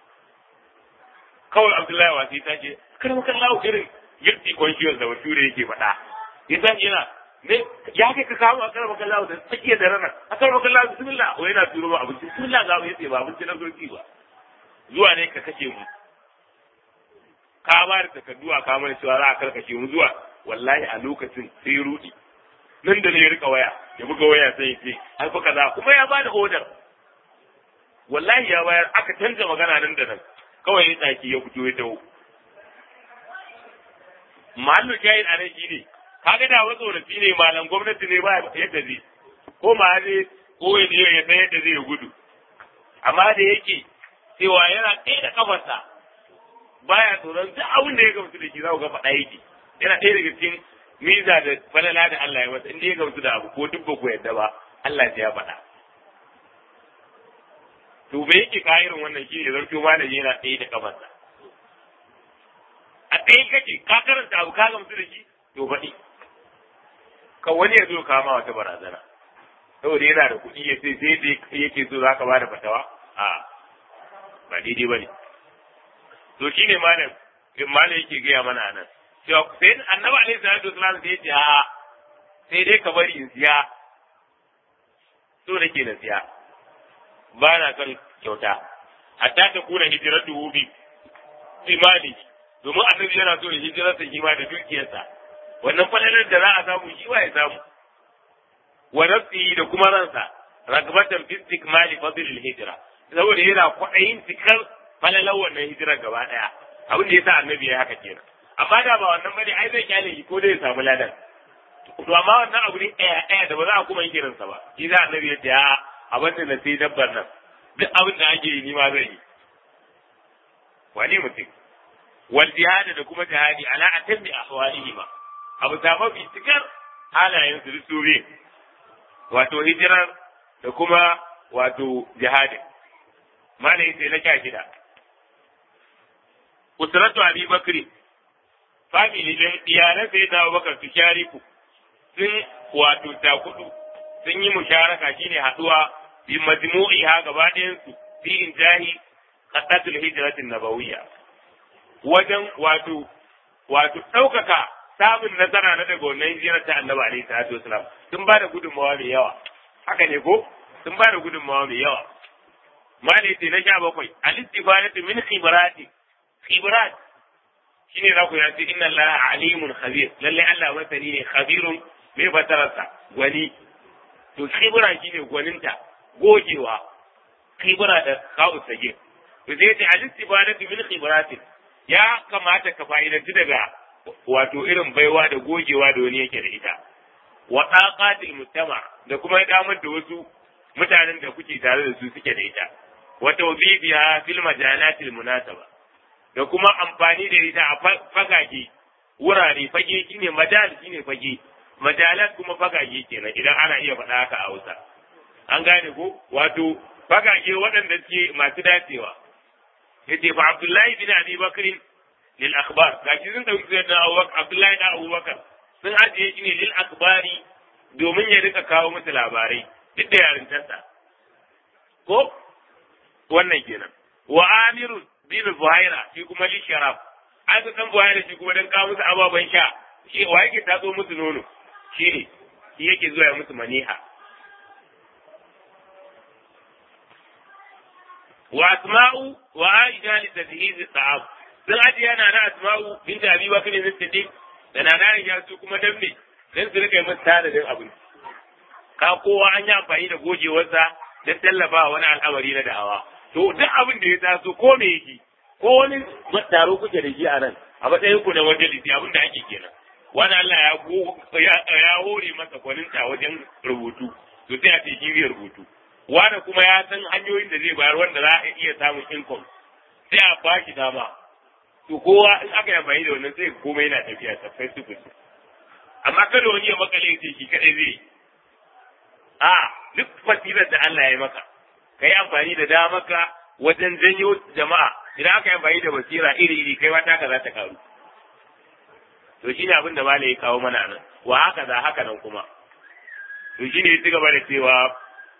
kawai Abdullahi wasi ta ce kar maka lawo irin guilty conscious da bature yake faɗa ya san yana ne ya kai ka kawo a kar maka lawo da tsakiyar da ranar a kar maka lawo bismillah ko yana turo ba abinci bismillah ga ya ce ba abinci na zoki ba zuwa ne ka kashe mu ka ba da takardu a kamar cewa za a karkashe mu zuwa wallahi a lokacin sai ya rudi nan da ne ya rika waya ya buga waya sai ya ce ai fa kaza kuma ya bada order wallahi ya bayar aka canza magana nan da nan kawai ya tsaki ya fito ya dawo mahallu jayin a nan shine kaga da wasu tsorafi ne malam gwamnati ne ba yadda zai ko ma ne ko ya je ya san yadda zai gudu amma da yake cewa yana ɗaya da kafarsa baya tsoron duk abin da ya gamsu da shi za ku ga faɗa yake yana ɗaya daga cikin miza da falala da Allah ya masa inda ya gamsu da abu ko duk ba ku yadda ba Allah ya faɗa to bai yake ka irin wannan shi ne zarto malami yana ɗaya da kafarsa a ɗaya kake ka karanta abu ka gamsu da shi to faɗi ka wani ya zo ka ma wata barazana saboda yana da kuɗi ya ce sai dai yake so za ka ba da fatawa a ba daidai ba ne to shi ne malam malam yake gaya mana nan cewa sai annabi alaihi salatu wasalam sai ce a sai dai ka bari in siya so nake na siya ba na son kyauta hatta ta kuna hijiratu bi imani domin annabi yana so da hijirarsa shi ma da dukiyarsa wannan falalar da za a samu shi wa ya samu wa nafsihi da kuma ransa ragbatan fi istikmali fadlil hijra saboda yana kwaɗayin cikar falalar wannan hijirar gaba ɗaya abin da yasa annabi ya haka kenan amma da ba wannan bane ai zai kyale shi ko dai ya samu ladan to amma wannan abu ne ɗaya ɗaya da ba za a kuma yi kiransa ba shi za annabi ya ce a abin da na sai dabbar nan duk abin da ake yi ni ma zan yi wani mutum wal jihad da kuma jihadi ala atammi ahwalihi ma abu ta mafi cikar halayen su su wato hijirar da kuma wato jihadin malai sai na sha shida usratu abi bakri family din iyalan sai da bakar su shariku sun wato ta kudu sun yi musharaka shine haduwa bi majmu'iha gaba ɗayan su fi injahi qadatul hijratin nabawiyya wajen wato wato ɗaukaka samun nasara na daga wannan hijirar ta annabi alaihi salatu wasalam sun ba da gudunmawa mai yawa haka ne ko sun ba da gudunmawa mai yawa mali ce na sha bakwai al-istifadatu min khibrati khibrat shine za ku ya ce inna allaha alimun khabir lalle Allah masani ne khabirun mai batararsa gwani to khibra shine gwaninta gogewa khibra da kawo sage to sai ce al-istifadatu min khibrati ya kamata ka fa'idanci daga wato irin baiwa da gogewa da wani yake da ita wa taqatil mujtama da kuma damar da wasu mutanen da kuke tare da su suke da ita wa tawbibiha fil majalatil munasaba da kuma amfani da ita a fagage wurare fage shine majal shine fage majalat kuma fagage kenan idan ana iya faɗa haka a Hausa an gane ko wato fagage waɗanda suke masu dacewa yace fa Abdullahi bin Abi Bakr lil akhbar gashi sun dauki sayyidina Abdullahi da Abubakar sun ajiye shi ne lil akhbari domin ya rika kawo musu labarai duk da yarintarsa ko wannan kenan wa amirun bin buhaira shi kuma li sharaf an ka san buhaira shi kuma dan kawo musu ababen sha shi wa yake tatso musu nono shi ne shi yake zuwa ya musu maniha wa asma'u wa aisha li tadhihiz ta'am sun ajiye yana na asma'u bin abi bakr bin siddiq da na aisha su kuma dan me dan su rika yi musu tanadin abinci ka kowa an yi amfani da gogewarsa don tallafa wani al'amari na da'awa to duk abin da ya taso ko me yake ko wani taro kuke da shi a nan a matsayin ku na majalisi abin da ake kenan wani Allah ya ya hore masa gwaninta wajen rubutu to sai a ce shi rubutu wani kuma ya san hanyoyin da zai bayar wanda za a iya samun income sai a ba shi dama to kowa in aka yi amfani da wannan sai komai yana tafiya tafai su amma kada wani ya makale sai shi kadai zai yi a duk fasilar da Allah ya yi maka ka yi amfani da damaka wajen janyo jama'a idan aka yi amfani da basira iri iri kai wata ka za ta karu to shine abin da malai ya kawo mana nan wa haka za haka nan kuma to shine ya ci gaba da cewa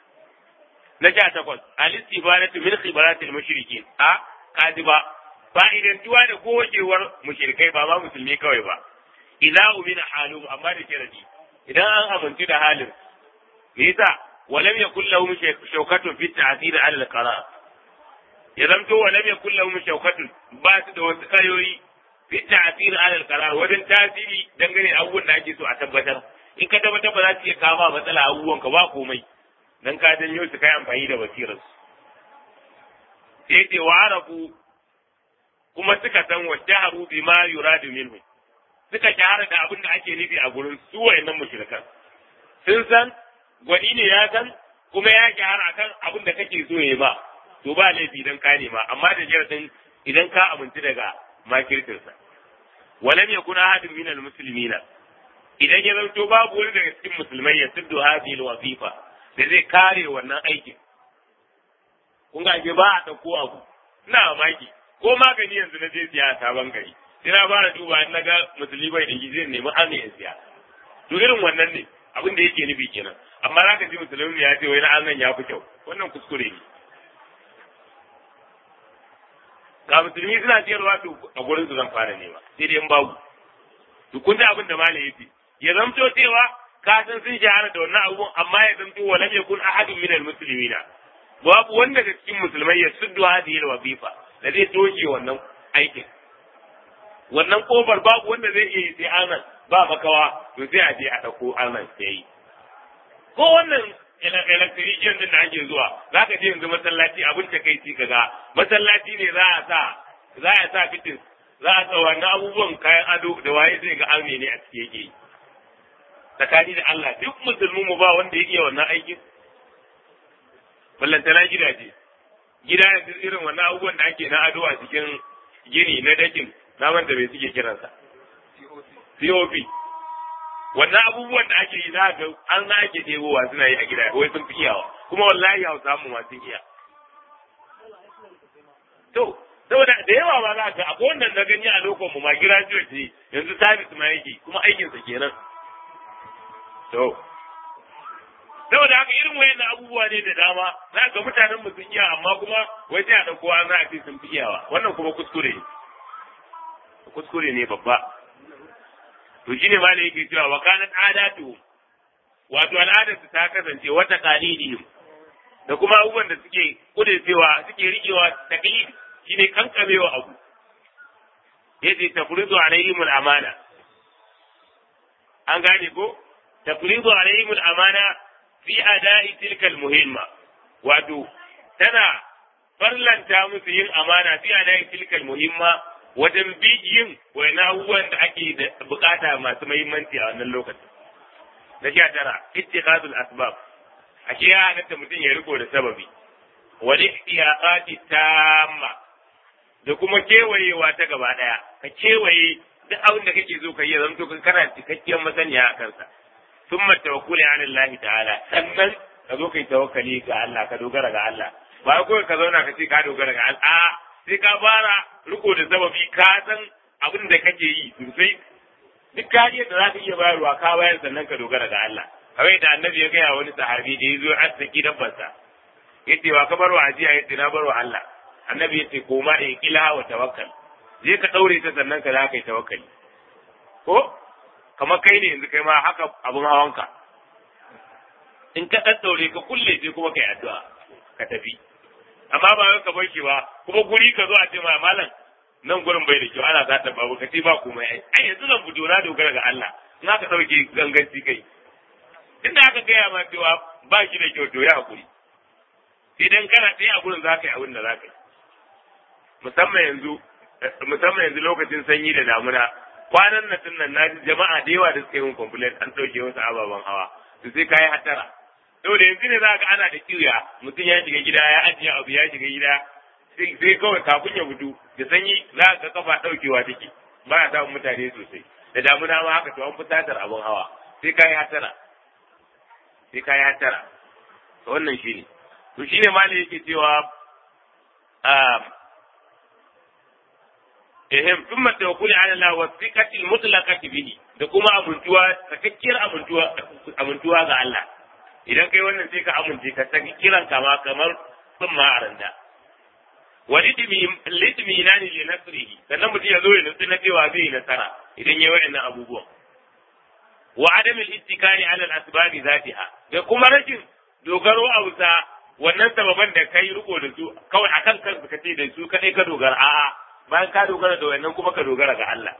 na sha takwas al-istibaratu min khibaratil mushrikin a kadiba fa'idantuwa da gogewar mushrikai ba ma musulmi kawai ba idza umina halu amma da sharadi idan an amintu da halin me yasa walam yakul lahum shawkatun fi ta'thir ala al-qara ya zamto walam yakul lahum shawkatun ba su da wasu kayoyi fi ta'thir ala al-qara wajen tasiri dangane da abubuwan da ake so a tabbatar in ka tabbatar ba za su iya kama matsala abubuwan ka ba komai dan ka janyo su kai amfani da basirar su sai ce wa arafu kuma suka san wa shaharu bima yuradu minhu suka shahara da abin da ake nufi a gurin su wayannan mushrikan sun san gwani ne ya san kuma ya shahara akan abin da kake so ya ba to ba laifi dan ka nema amma da jaradin idan ka amintu daga makirtinsa walam yakun ahadun min almuslimina idan ya zanto babu wani daga cikin musulmai ya tuddu hadhihi alwazifa da zai kare wannan aikin kun ga ba a dauko abu ina mamaki ko magani yanzu na je siya a sabon gari sai na fara duba in naga musulmi bai da zai nemi an ya siya to irin wannan ne abin da yake nufi kenan amma za ka ji musulmi ya ce wai na an ya fi kyau wannan kuskure ne ga musulmi suna siyarwa to a gurin su zan fara nema sai dai in babu to kun ji abin da malai yace ya zamto cewa ka san sun shahara da wannan abubuwan amma ya zamto wa lam yakun ahadun min almuslimina babu wanda daga cikin musulmai ya suddu hadhihi alwazifa da zai doke wannan aikin wannan kofar babu wanda zai iya yi sai anan ba makawa to sai a je a dauko anan sai yi ko wannan electrician din da ake zuwa za ka je yanzu masallaci abin ta kai ci kaga masallaci ne za a sa za a sa fitin za a sa wannan abubuwan kayan ado da waye zai ga arme ne a cikin yake yi tsakani da Allah duk musulmi mu ba wanda ya iya wannan aikin ballantana gidaje gida yanzu irin wannan abubuwan da ake na ado a cikin gini na dakin na manta bai suke kiransa POP wannan abubuwan da ake yi za ga an na ake ɗebowa suna yi a gida wai sun fi iyawa kuma wallahi hausa mu ma sun iya to saboda da yawa ba za ka akwai wannan na gani a lokacin mu ma graduate ne yanzu service ma yake kuma aikinsa kenan to saboda haka irin wayannan abubuwa ne da dama za ga mutanen mu sun iya amma kuma wai sai a dauko an za a ce sun fi iyawa wannan kuma kuskure ne kuskure ne babba to shine ma da yake cewa wa kanat adatu wato al'adarsu ta kasance wata qalidihim da kuma abubuwan da suke kudecewa suke riƙewa taqlid shine kankamewa abu yace tafridu alaihim al-amana an gane ko tafridu alaihim al-amana fi ada'i tilka al-muhimma wato tana farlanta musu yin amana fi ada'i tilka al-muhimma wajen bi yin wani abubuwan da ake da bukata masu muhimmanci a wannan lokacin na sha tara ittikhadul asbab ashe ya halatta mutum ya riko da sababi wal ihtiyaqati tamma da kuma kewayewa ta gaba daya ka kewaye duk abin da kake so ka yi zanto kana cikakkiyar masaniya a kansa thumma tawakkuli ala Allah ta'ala sannan ka zo kai tawakkali ga Allah ka dogara ga Allah ba kawai ka zauna ka ce ka dogara ga Allah a sai ka fara riko da sababi ka san abin da kake yi sosai duk kariyar da za ka iya bayarwa ka bayar sannan ka dogara ga Allah kawai da annabi ya gaya wani sahabi da ya zo arziki dabbarsa ya ce wa ka bar wa ajiya ya ce na bar wa Allah annabi ya ce koma in kila wa tawakkal je ka daure ta sannan ka za ka yi tawakkali ko kamar kai ne yanzu kai ma haka abun hawanka in ka daddaure ka kulle je kuma kai addu'a ka tafi amma ba ka bar shi ba kuma guri ka zo a ce ma malam nan gurin bai da kyau ana zata babu ka ce ba komai ai ai yanzu zan fito na dogara ga Allah in aka dauke ganganci kai inda aka gaya ma cewa ba shi da kyau to ya hakuri idan kana tsaye a gurin za ka yi abin da za ka yi musamman yanzu musamman yanzu lokacin sanyi da damuna kwanan nan tun nan naji jama'a da yawa da suka yi min complaint an dauke wasu ababen hawa to sai kayi hatara saboda yanzu ne za ka ana da kiwiya mutum ya shiga gida ya ajiye abu ya shiga gida sai kawai kafin ya gudu da sanyi za ka kafa daukewa take ba ya samun mutane sosai da damuna ma haka to an fi tatar abin hawa sai kayi hatara sai kayi hatara to wannan shine to shine mali yake cewa ehem thumma tawakkuli ala Allah wa thiqati al-mutlaqati bihi da kuma amintuwa sakakkiyar amintuwa amintuwa ga Allah idan kai wannan sai ka amince ka saki kiran kama kamar sun ma aranda wa litmi nani li nasrihi sannan mutum ya zo ya nutsu na cewa zai yi nasara idan ya wa'annan abubuwan wa adam al-ittikali ala al-asbab zatiha da kuma rashin dogaro a wuta wannan sababan da kai riko da su kawai akan kanka kace da su kadai ka dogara a'a bayan ka dogara da wannan kuma ka dogara ga Allah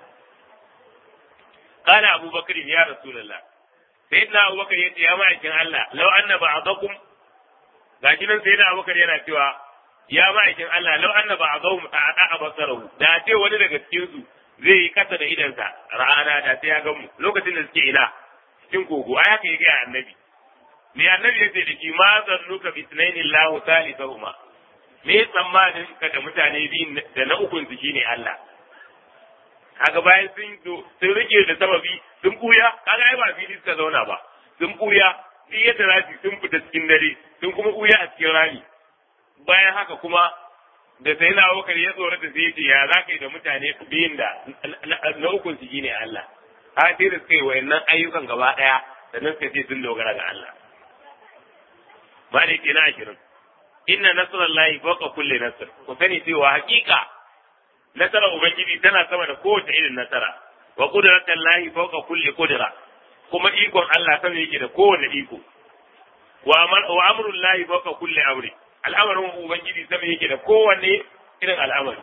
qala Abu Bakr ya Rasulullah sayyidina Abu Bakr yace ya ma'aikin Allah law anna ba'dakum gashi nan sayyidina Abu Bakr yana cewa ya ma'aikin Allah law anna ba'dahum ta'ata basarahu da ce wani daga cikin su zai yi kasa da idansa ra'ana da sai ya ga mu lokacin da suke ina cikin kogo ai haka yake annabi me annabi yace da shi ma zannuka bi sunaini Allahu salisuhuma me tsammanin ka da mutane biyu da na ukun su shine Allah kaga bayan sun sun rike da sababi sun buya kaga ai ba fili suka zauna ba sun buya duk yadda za sun fita cikin dare sun kuma buya a cikin rami bayan haka kuma da sai na wakar ya tsoro da sai ce ya za ka yi da mutane biyun da na ukun su shine Allah har sai da suka yi wayannan ayyukan gaba daya da nan suka ce sun dogara ga Allah ba da ke na ashirin inna nasarallahi fawqa kulli nasr ku sani cewa hakika nasarar ubangiji tana sama da kowace irin nasara wa qudratullahi fawqa kulli qudra kuma ikon Allah sama yake da kowane iko wa amrullahi fawqa kulli amri al'amarin ubangiji sama yake da kowanne irin al'amari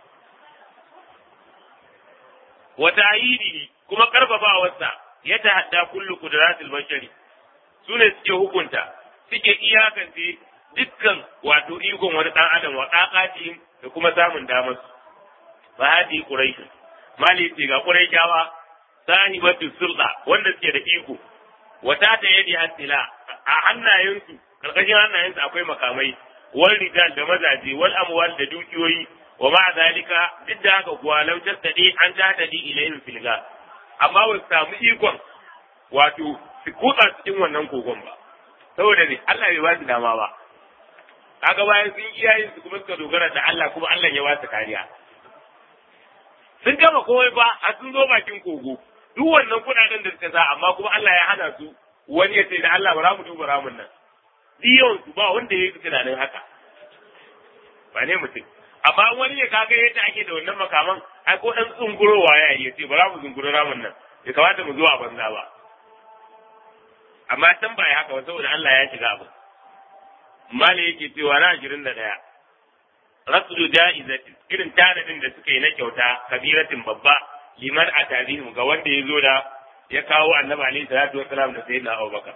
wa ta'yidihi kuma karfafawarsa ya tahadda kullu qudratil bashari sune suke hukunta suke iyakance dukkan wato ikon wani dan adam wa kakati da kuma samun damar su fa hadi quraish mali ce ga quraishawa sahibatu sulta wanda suke da iko wata ta yadi hasila a hannayensu karkashin hannayensu akwai makamai wal rijal da mazaje wal amwal da dukiyoyi wa ma zalika duk da haka kuwa lam tastadi an tahtadi ilayhim filga amma ba su samu ikon wato su kutsa cikin wannan kogon ba saboda ne Allah bai ba su dama ba kaga bayan sun iyayen su kuma suka dogara da Allah kuma Allah ya ba su kariya sun gama komai ba a sun zo bakin kogo duk wannan kudaden da suka sa amma kuma Allah ya hana su wani ya ce da Allah bara mu duba ramin nan diyon su ba wanda ya yi tunanin haka ba ne mutum amma wani ya kaga yadda ake da wannan makaman ai ko dan tsungurowa ya yi ya ce bara mu zunguro ramin nan bai kamata mu zo a banza ba amma san ba ya haka ba saboda Allah ya shiga abu mali yake cewa na ashirin da ɗaya rasulu ja'izati irin tanadin da suka yi na kyauta kabiratin babba liman a tarihin ga wanda ya zo da ya kawo annabi alaihi salatu wassalam da sayyidina Abubakar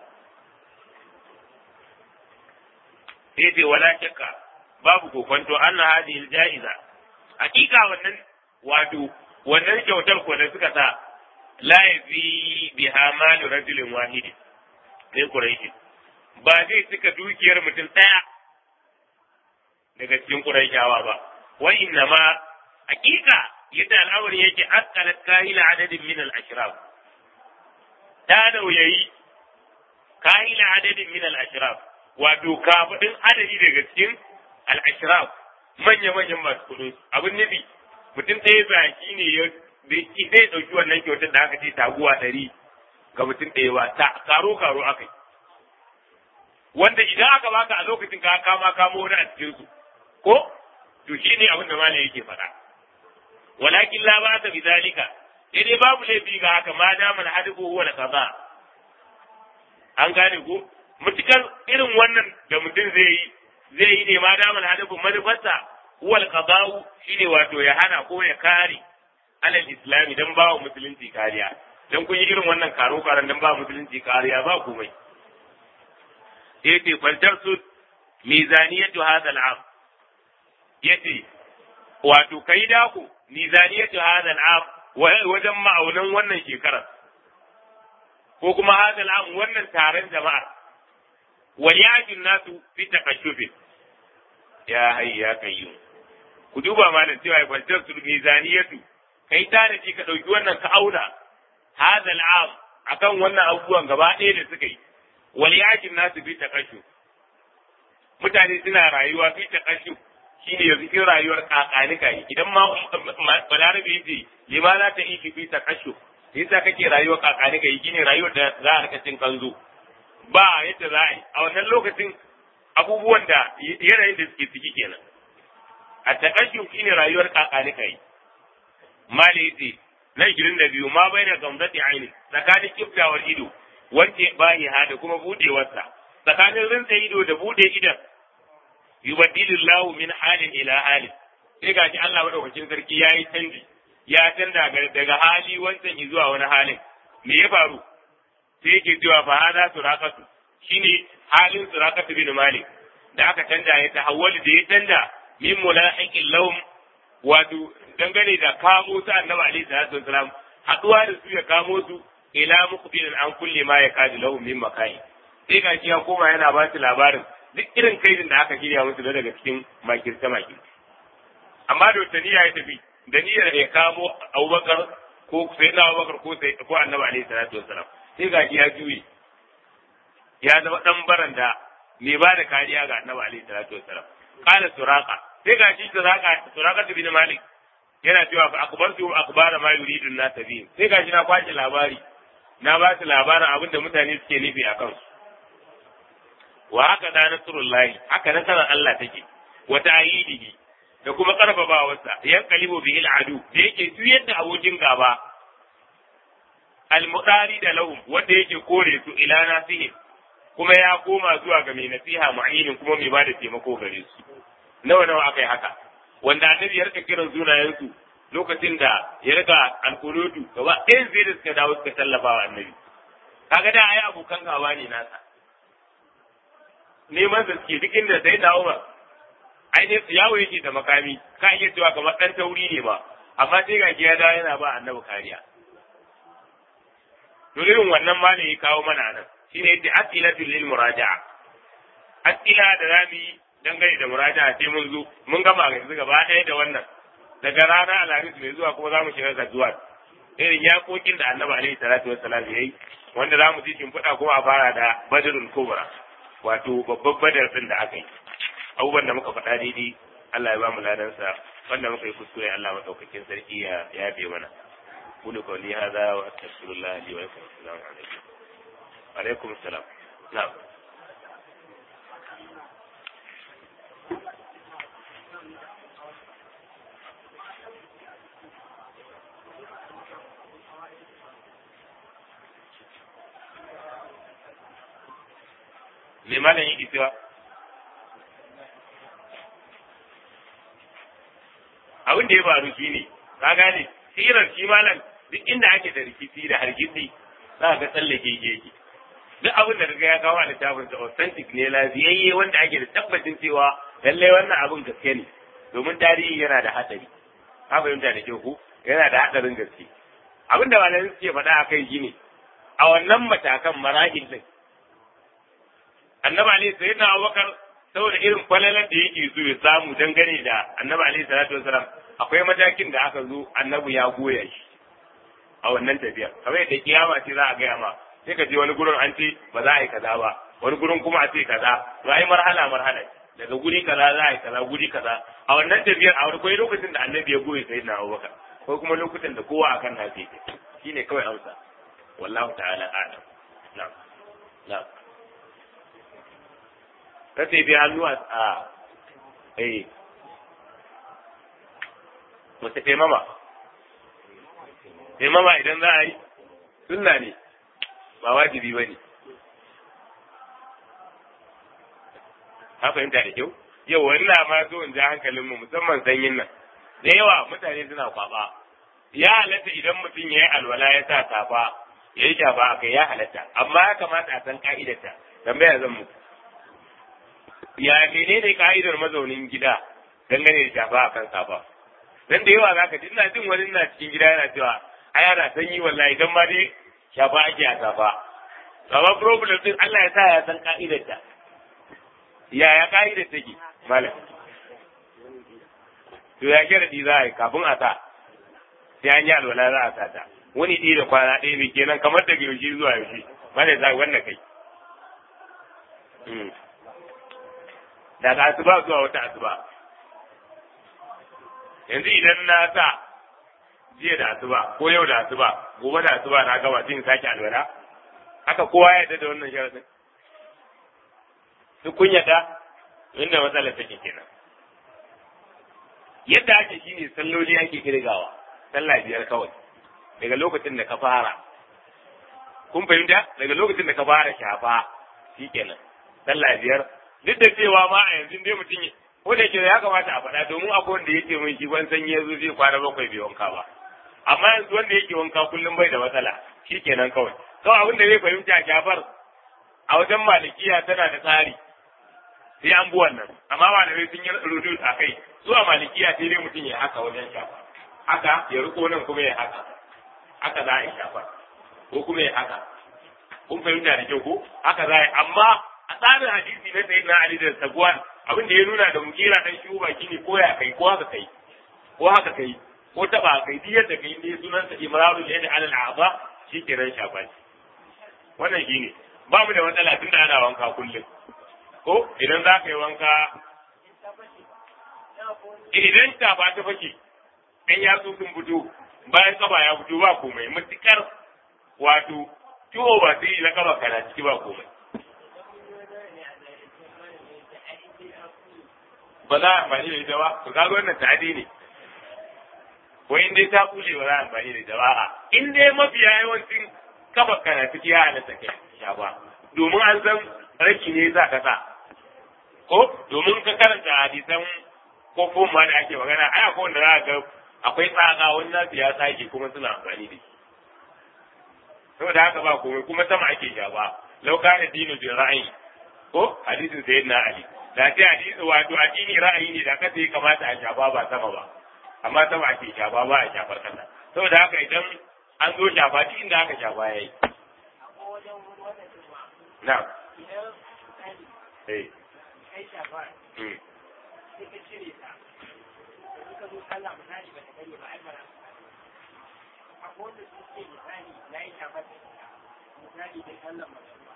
sai ce wala shakka babu kokonto anna hadhihi ja'iza hakika wannan wato wannan kyautar ko da suka sa la yafi biha malu rajulin wahidi sai quraishi ba zai cika dukiyar mutum ɗaya daga cikin quraishawa ba wa inna ma hakika yadda al'amari yake askalat kahila adadin min al-ashraf ta nauyayi kahila adadin min al-ashraf wato kafadin adadi daga cikin al-ashraf manya-manyan masu kudu abin nufi mutum ɗaya zaki ne ya zai ɗauki wannan kyautar da aka ce taguwa ɗari ga mutum ɗaya ba ta karo karo aka yi wanda idan aka baka a lokacin ka kama kamo wani a cikin su ko to shi ne abin da malam yake faɗa walakin la ba ta bizalika sai dai babu laifi ga haka ma da man hadu huwa da kaza an gane ko mutukar irin wannan da mutum zai yi zai yi ne ma da man hadu manufarsa huwa al shine wato ya hana ko ya kare alal islami dan ba wa musulunci kariya dan kun yi irin wannan karo karan dan ba musulunci kariya ba komai yace faltar su mizaniyatu hadha al'am yace wato kai da ku mizaniyatu hadha al'am wajen ma'aunan wannan shekarar ko kuma hadha al'am wannan taron jama'a wal yajin nasu fi takashufin ya hayya kayyum ku duba malam cewa faltar su mizaniyatu kai tanaji ka dauki wannan ka auna hadha al'am akan wannan abubuwan gaba ɗaya da suka yi wal yakin nasu fi takashu mutane suna rayuwa fi takashu shine yanzu cikin rayuwar kakanika idan ma balarabe yace limana ta iki fi takashu yasa kake rayuwar kakanika yi shine rayuwar da za a rika cin kanzo ba yadda za a yi a wannan lokacin abubuwan da yanayin da suke ciki kenan a takashu shine rayuwar kakanika yi mali yace na ishirin da biyu ma bai da gamzati aini tsakanin kiftawar ido wance bayi ha da kuma budewarsa tsakanin rinsa ido da bude idan yubaddilillahu min halin ila halin sai ga shi Allah madaukakin sarki ya yi canji ya canza daga hali wancan zuwa wani halin me ya faru sai yake cewa fa hada suraqatu shine halin suraqatu bin malik da aka canja ya tahawwali da ya canja min mulahiqil lahum wato dangane da kamo su annabi alaihi salatu wasalam haduwa da su ya kamo su ila muqbilin an kulle ma ya kadi lahum min makai sai ga ya koma yana ba su labarin duk irin kaidin da aka shirya musu da daga cikin makirta makirta amma da wata niyya ya tafi da niyyar ya kamo Abubakar ko sai na Abubakar ko sai ko annabi alaihi salatu wasalam sai ga ya juye ya zama dan baranda mai ba da kariya ga annabi alaihi salatu wasalam qala suraqa sai ga shi suraqa suraqa bin malik yana cewa fa akbartu akbara ma yuridu na tabi sai gashi na kwashi labari na ba su labarin abin da mutane suke nufi a kansu wa haka da nasrullahi haka nasarar Allah take wa ta'yidihi da kuma karfafawarsa yan kalibu bihi al'adu da yake juyar da abokin gaba al-mudari da lahum wanda yake kore su ila nasihi kuma ya koma zuwa ga mai nasiha mu'ayyin kuma mai bada taimako gare su nawa nawa akai haka wanda annabi ya rika kiran sunayensu lokacin da ya rika alkunutu gaba ɗayan zai da suka dawo suka tallafa wa annabi kaga da ai abokan gaba ne nasa neman da suke duk inda sai dawo ba ai ne yawo yake da makami ka iya cewa kamar ɗan tauri ne ba amma sai ga ya dawo yana ba annabi kariya to irin wannan ma ne ya kawo mana nan shine yadda asilatul lil muraja'a asila da zamu yi dangane da muraja sai mun zo mun gama yanzu gaba ɗaya da wannan daga rana alhamis mai zuwa kuma za mu shiga gazuwa irin yakokin da annabi alaihi salatu wassalam ya yi wanda za mu ji shimfiɗa kuma a fara da badrul kubra wato babban badar din da aka yi abubuwan da muka faɗa daidai Allah ya ba mu ladansa wanda muka yi kuskure Allah madaukakin sarki ya yafe mana قولوا قولي هذا واستغفر الله لي ولكم السلام عليكم وعليكم السلام نعم me malam yake cewa abin da ya faru shi ne ka gane sirar shi malam duk inda ake da rikici da hargitsi za ka tsallake yake duk abin da kaga ya kawo a littafin sa authentic ne lafiyayye wanda ake da tabbacin cewa lallai wannan abin gaske ne domin tarihi yana da hatsari ka fahimta da kyau ko yana da hatsarin gaske abin da malamai suke faɗa a kai shine a wannan matakan marahil din annabi alaihi sayyidina abubakar saboda irin falalar da yake so ya samu dangane da annabi alaihi salatu wasalam akwai matakin da aka zo annabi ya goya shi a wannan tafiyar kamar yadda kiyama ce za a gaya ma sai ka je wani gurin an ce ba za a yi kaza ba wani gurin kuma a ce kaza to ai marhala marhala daga guri kaza za a yi kaza guri kaza a wannan tafiyar a wani kwai lokacin da annabi ya goye sai na abubakar ko kuma lokutan da kowa akan na ce shine kawai amsa wallahu ta'ala a'lam na'am na'am kace bi hannu a eh mace taimama taimama idan za a yi sunna ne ba wajibi ba ne ka fahimta da kyau yau wani ma so in ja hankalinmu musamman sanyin nan da yawa mutane suna kwaba ya halatta idan mutum ya yi alwala ya sa safa ya yi shafa a kai ya halatta amma ya kamata a san ka'idarta tambaya zan muku ya menene ka'idar mazaunin gida dangane da shafa a kan safa dan da yawa zaka ji ina jin wani na cikin gida yana cewa ai ana sanyi wallahi dan ma dai shafa ake a safa amma problem din Allah ya sa ya san ka'idar ta ya ya ka'idar take malam to ya kira di za a yi kafin a sa sai an yi alwala za a sa ta wani ɗaya da kwana ɗaya mai kenan kamar daga yaushe zuwa yaushe malam za wannan kai daga asuba zuwa wata asuba yanzu idan na sa jiya da asuba ko yau da asuba gobe da asuba na gaba sai in sake alwala haka kowa ya yarda da wannan sharadin duk kun yarda inda matsalar take kenan yadda ake shine salloli ake kirgawa sallah biyar kawai daga lokacin da ka fara kun fahimta daga lokacin da ka fara shafa shikenan sallah biyar duk da cewa ma a yanzu dai mutum ko da yake ya kamata a faɗa domin akwai wanda yake min shi ban sanyi yazo zai kwana bakwai bai wanka ba amma yanzu wanda yake wanka kullum bai da matsala shikenan kawai kawai abin da zai fahimta jafar a wajen malikiya tana da tsari sai an bi wannan amma malamai sun yi rudu a kai zuwa malikiya sai dai mutum ya haka wajen shafa haka ya riko nan kuma ya haka haka za a yi shafa ko kuma ya haka kun fahimta da kyau ko haka za a yi amma a tsarin hadisi na sayyidina ali da sagwan abin da ya nuna da mukira dan shi ba shine ko ya kai ko haka kai ko haka kai ko taba kai duk yadda kai ne sunan sa imraru da yadda alal a'za shi kiran shafa wannan shine ba mu da matsala tun da ana wanka kullum ko idan za ka yi wanka idan ta ba ta fashe ɗan yatsu sun fito bayan kaba ya fito ba komai matukar wato ciwo ba sai na kaba kana ciki ba komai ba za a amfani da ita ba to kaga wannan ta'adi ne ko in dai ta kule ba za a amfani da ita ba a in dai mafiya yawancin kafa kana ciki ya halatta kai sha ba domin an san raki ne za ka sa ko domin ka karanta hadisan ko ma da ake magana ai akwai wanda za ga akwai tsaka wani nasu ya sake kuma suna amfani da shi saboda haka ba komai kuma sama ake shafa lau kana dinu bi ra'ayi ko hadisin sayyidina ali da sai hadisi wato addini ra'ayi ne da kasa ya kamata a shafa ba sama ba amma sama ake shafa ba a shafar kasa saboda haka idan an zo shafa duk inda aka shafa yayi na'am eh kai shafa sai ka cire ta suka zo sallah misali ba ta gani ba ai bara akwai wanda su ce misali na yi shafa da ita misali da sallan masuwa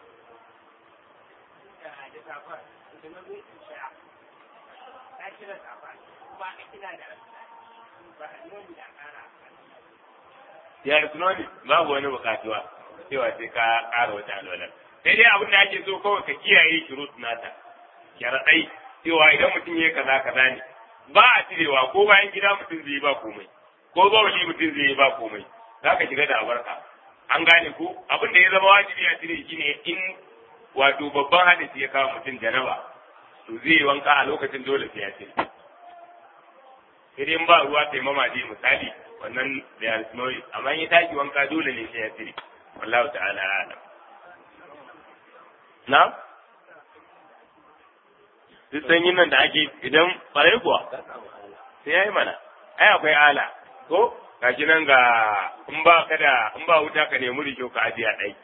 da da safa da na zo in sha ta cire safa ba a kina da ba a nuni da kara ya sunoni babu wani bukatuwa cewa sai ka ƙara wata alwala sai dai abin da ake so kawai ka kiyaye shurut nata sharaɗai cewa idan mutum ya kaza kaza ne ba a cirewa ko bayan gida mutum zai yi ba komai ko bawali mutum zai yi ba komai za ka shiga da abarka an gane ko abin da ya zama wajibi a cire shi ne in wato babban hadisi ya kawo mutum janaba to zai yi wanka a lokacin dole sai ya ce sai ba ruwa sai mamaji misali wannan da ya risnoyi amma in ya tashi wanka dole ne sai ya cire wallahu ta'ala a'lam na duk sanyin nan da ake idan ɓarai kuwa sai ya yi mana ai akwai ala ko gashi nan ga in ba ka da in ba wuta ka nemi rikyo ka ajiye a ɗaki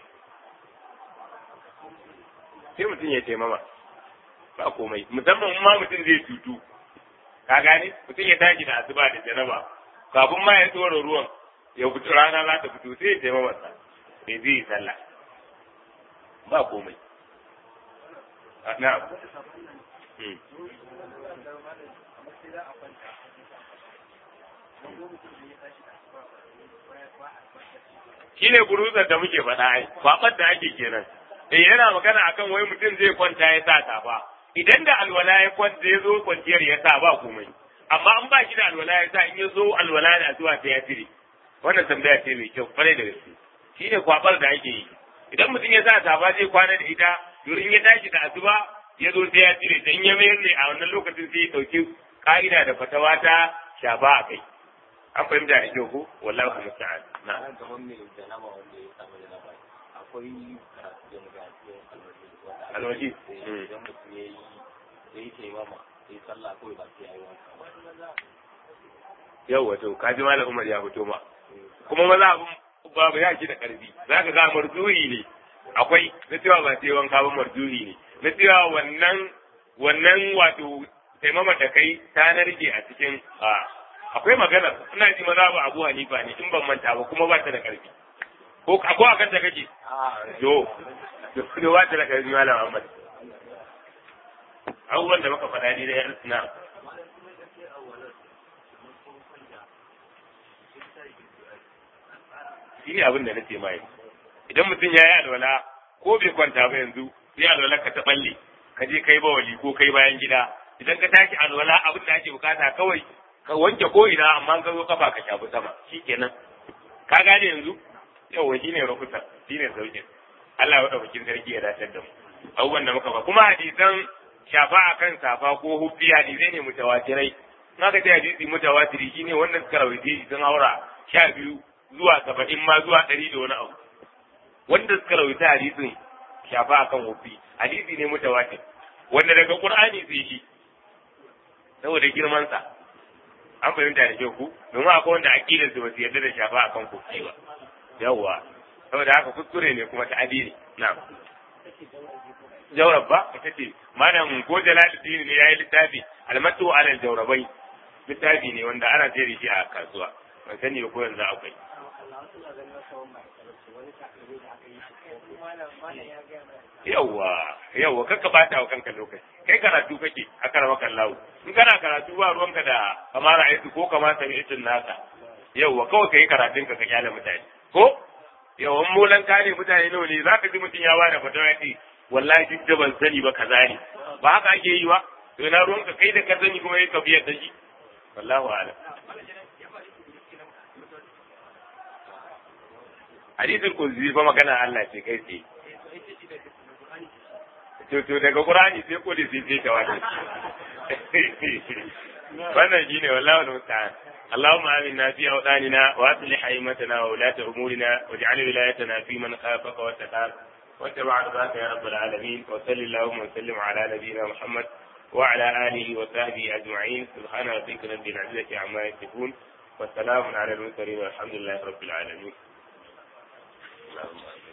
sai mutum ya taimama ba komai musamman in ma mutum zai tutu ka gane mutum ya tashi da asuba da janaba kafin ma ya tsora ruwan ya fito rana za ta fito sai ya taimama sa sai zai yi sallah ba komai na'am shi ne buruzar da muke faɗa ai kwaɓar da ake kenan eh yana magana akan wai mutum zai kwanta ya sa safa idan da alwala ya kwanta ya zo kwanciyar ya sa ba komai amma an ba shi da alwala ya sa in ya zo alwala da zuwa sai ya cire wannan tambaya ce mai kyau kwarai da gaske shi ne kwaɓar da ake yi idan mutum ya sa safa zai kwana da ita to in ya tashi da asuba ya zo sai ya cire ta in ya mayar ne a wannan lokacin sai ya ɗauki ka'ida da fatawa ta shafa a kai an fahimta da kyau ko wallahu musta'an na nan kamar mai janaba wanda ya samu janaba akwai karatu da muka yi alwaji idan mutum ya yi ya yi taimama ya yi sallah kawai ba sai ya yi wanka yau wato ka ji malam Umar ya fito ma kuma maza abun babu ya da karfi zaka ga marzuhi ne akwai na cewa ba sai wanka ba marzuhi ne na cewa wannan wannan wato taimama da kai ta narke a cikin akwai magana ina ji maza ba Abu Hanifa ne in ban manta ba kuma ba ta da karfi ko ko akan ta kake yo to ba ta da karfi malam Ahmad abubuwan da muka faɗa ni da na shi ne abin da na ce mai idan mutum ya yi alwala ko bai kwanta ba yanzu sai alwala ka ta balle ka je kai bawali ko kai bayan gida idan ka tashi alwala abin da ake bukata kawai ka wanke ko ina amma ka zo kafa ka shafi sama shikenan ka gane yanzu yawa shi ne rukuta shi ne sauƙin Allah ya ɗaukakin sarki ya dace da mu abubuwan da muka ba kuma hadisan shafa akan safa ko huffi hadisai ne mutawatirai in aka ce hadisi mutawatiri shine wannan suka rawaite shi sun haura sha biyu zuwa saba'in ma zuwa ɗari da wani abu wanda suka rawaita hadisin shafa akan huffi hadisi ne mutawatir wanda daga qur'ani sai shi saboda girman sa an fahimta da kyau ku domin akwai wanda aqidar su ba su yarda da shafa akan huffi ba yawwa saboda haka kuskure ne kuma ta adini na'am jawrab ba ita ce malam ko jalaluddin ne yayi littafi almatu alal jawrabai littafi ne wanda ana sayar da shi a kasuwa ban sani ba ko yanzu akwai yawwa yawwa kakka bata wa kanka lokaci kai karatu kake a karama kallahu in kana karatu ba ruwanka da kamar aiki ko kamar sami itin naka yawwa kawai kai karatun ka ka kyale mutane ko yawan molan kare mutane nawa ne zaka ji mutum ya bada fatawa ce wallahi duk da ban sani ba kaza ne ba haka ake yi ba to na ruwanka kai da ka sani kuma ka biyar da shi wallahu a'lam hadisul qudsi fa magana Allah ce kai tsaye to to daga qur'ani sai ko da sai sai tawadi wannan shine wallahi musta'an اللهم آمنا في أوطاننا وأصلح أئمتنا وولاة أمورنا واجعل ولايتنا في من خافك واتقاك واتبع رضاك يا رب العالمين وصل اللهم وسلم على نبينا محمد وعلى آله وصحبه أجمعين سبحان ربك رب العزة عما يصفون والسلام على المرسلين والحمد لله رب العالمين اللهم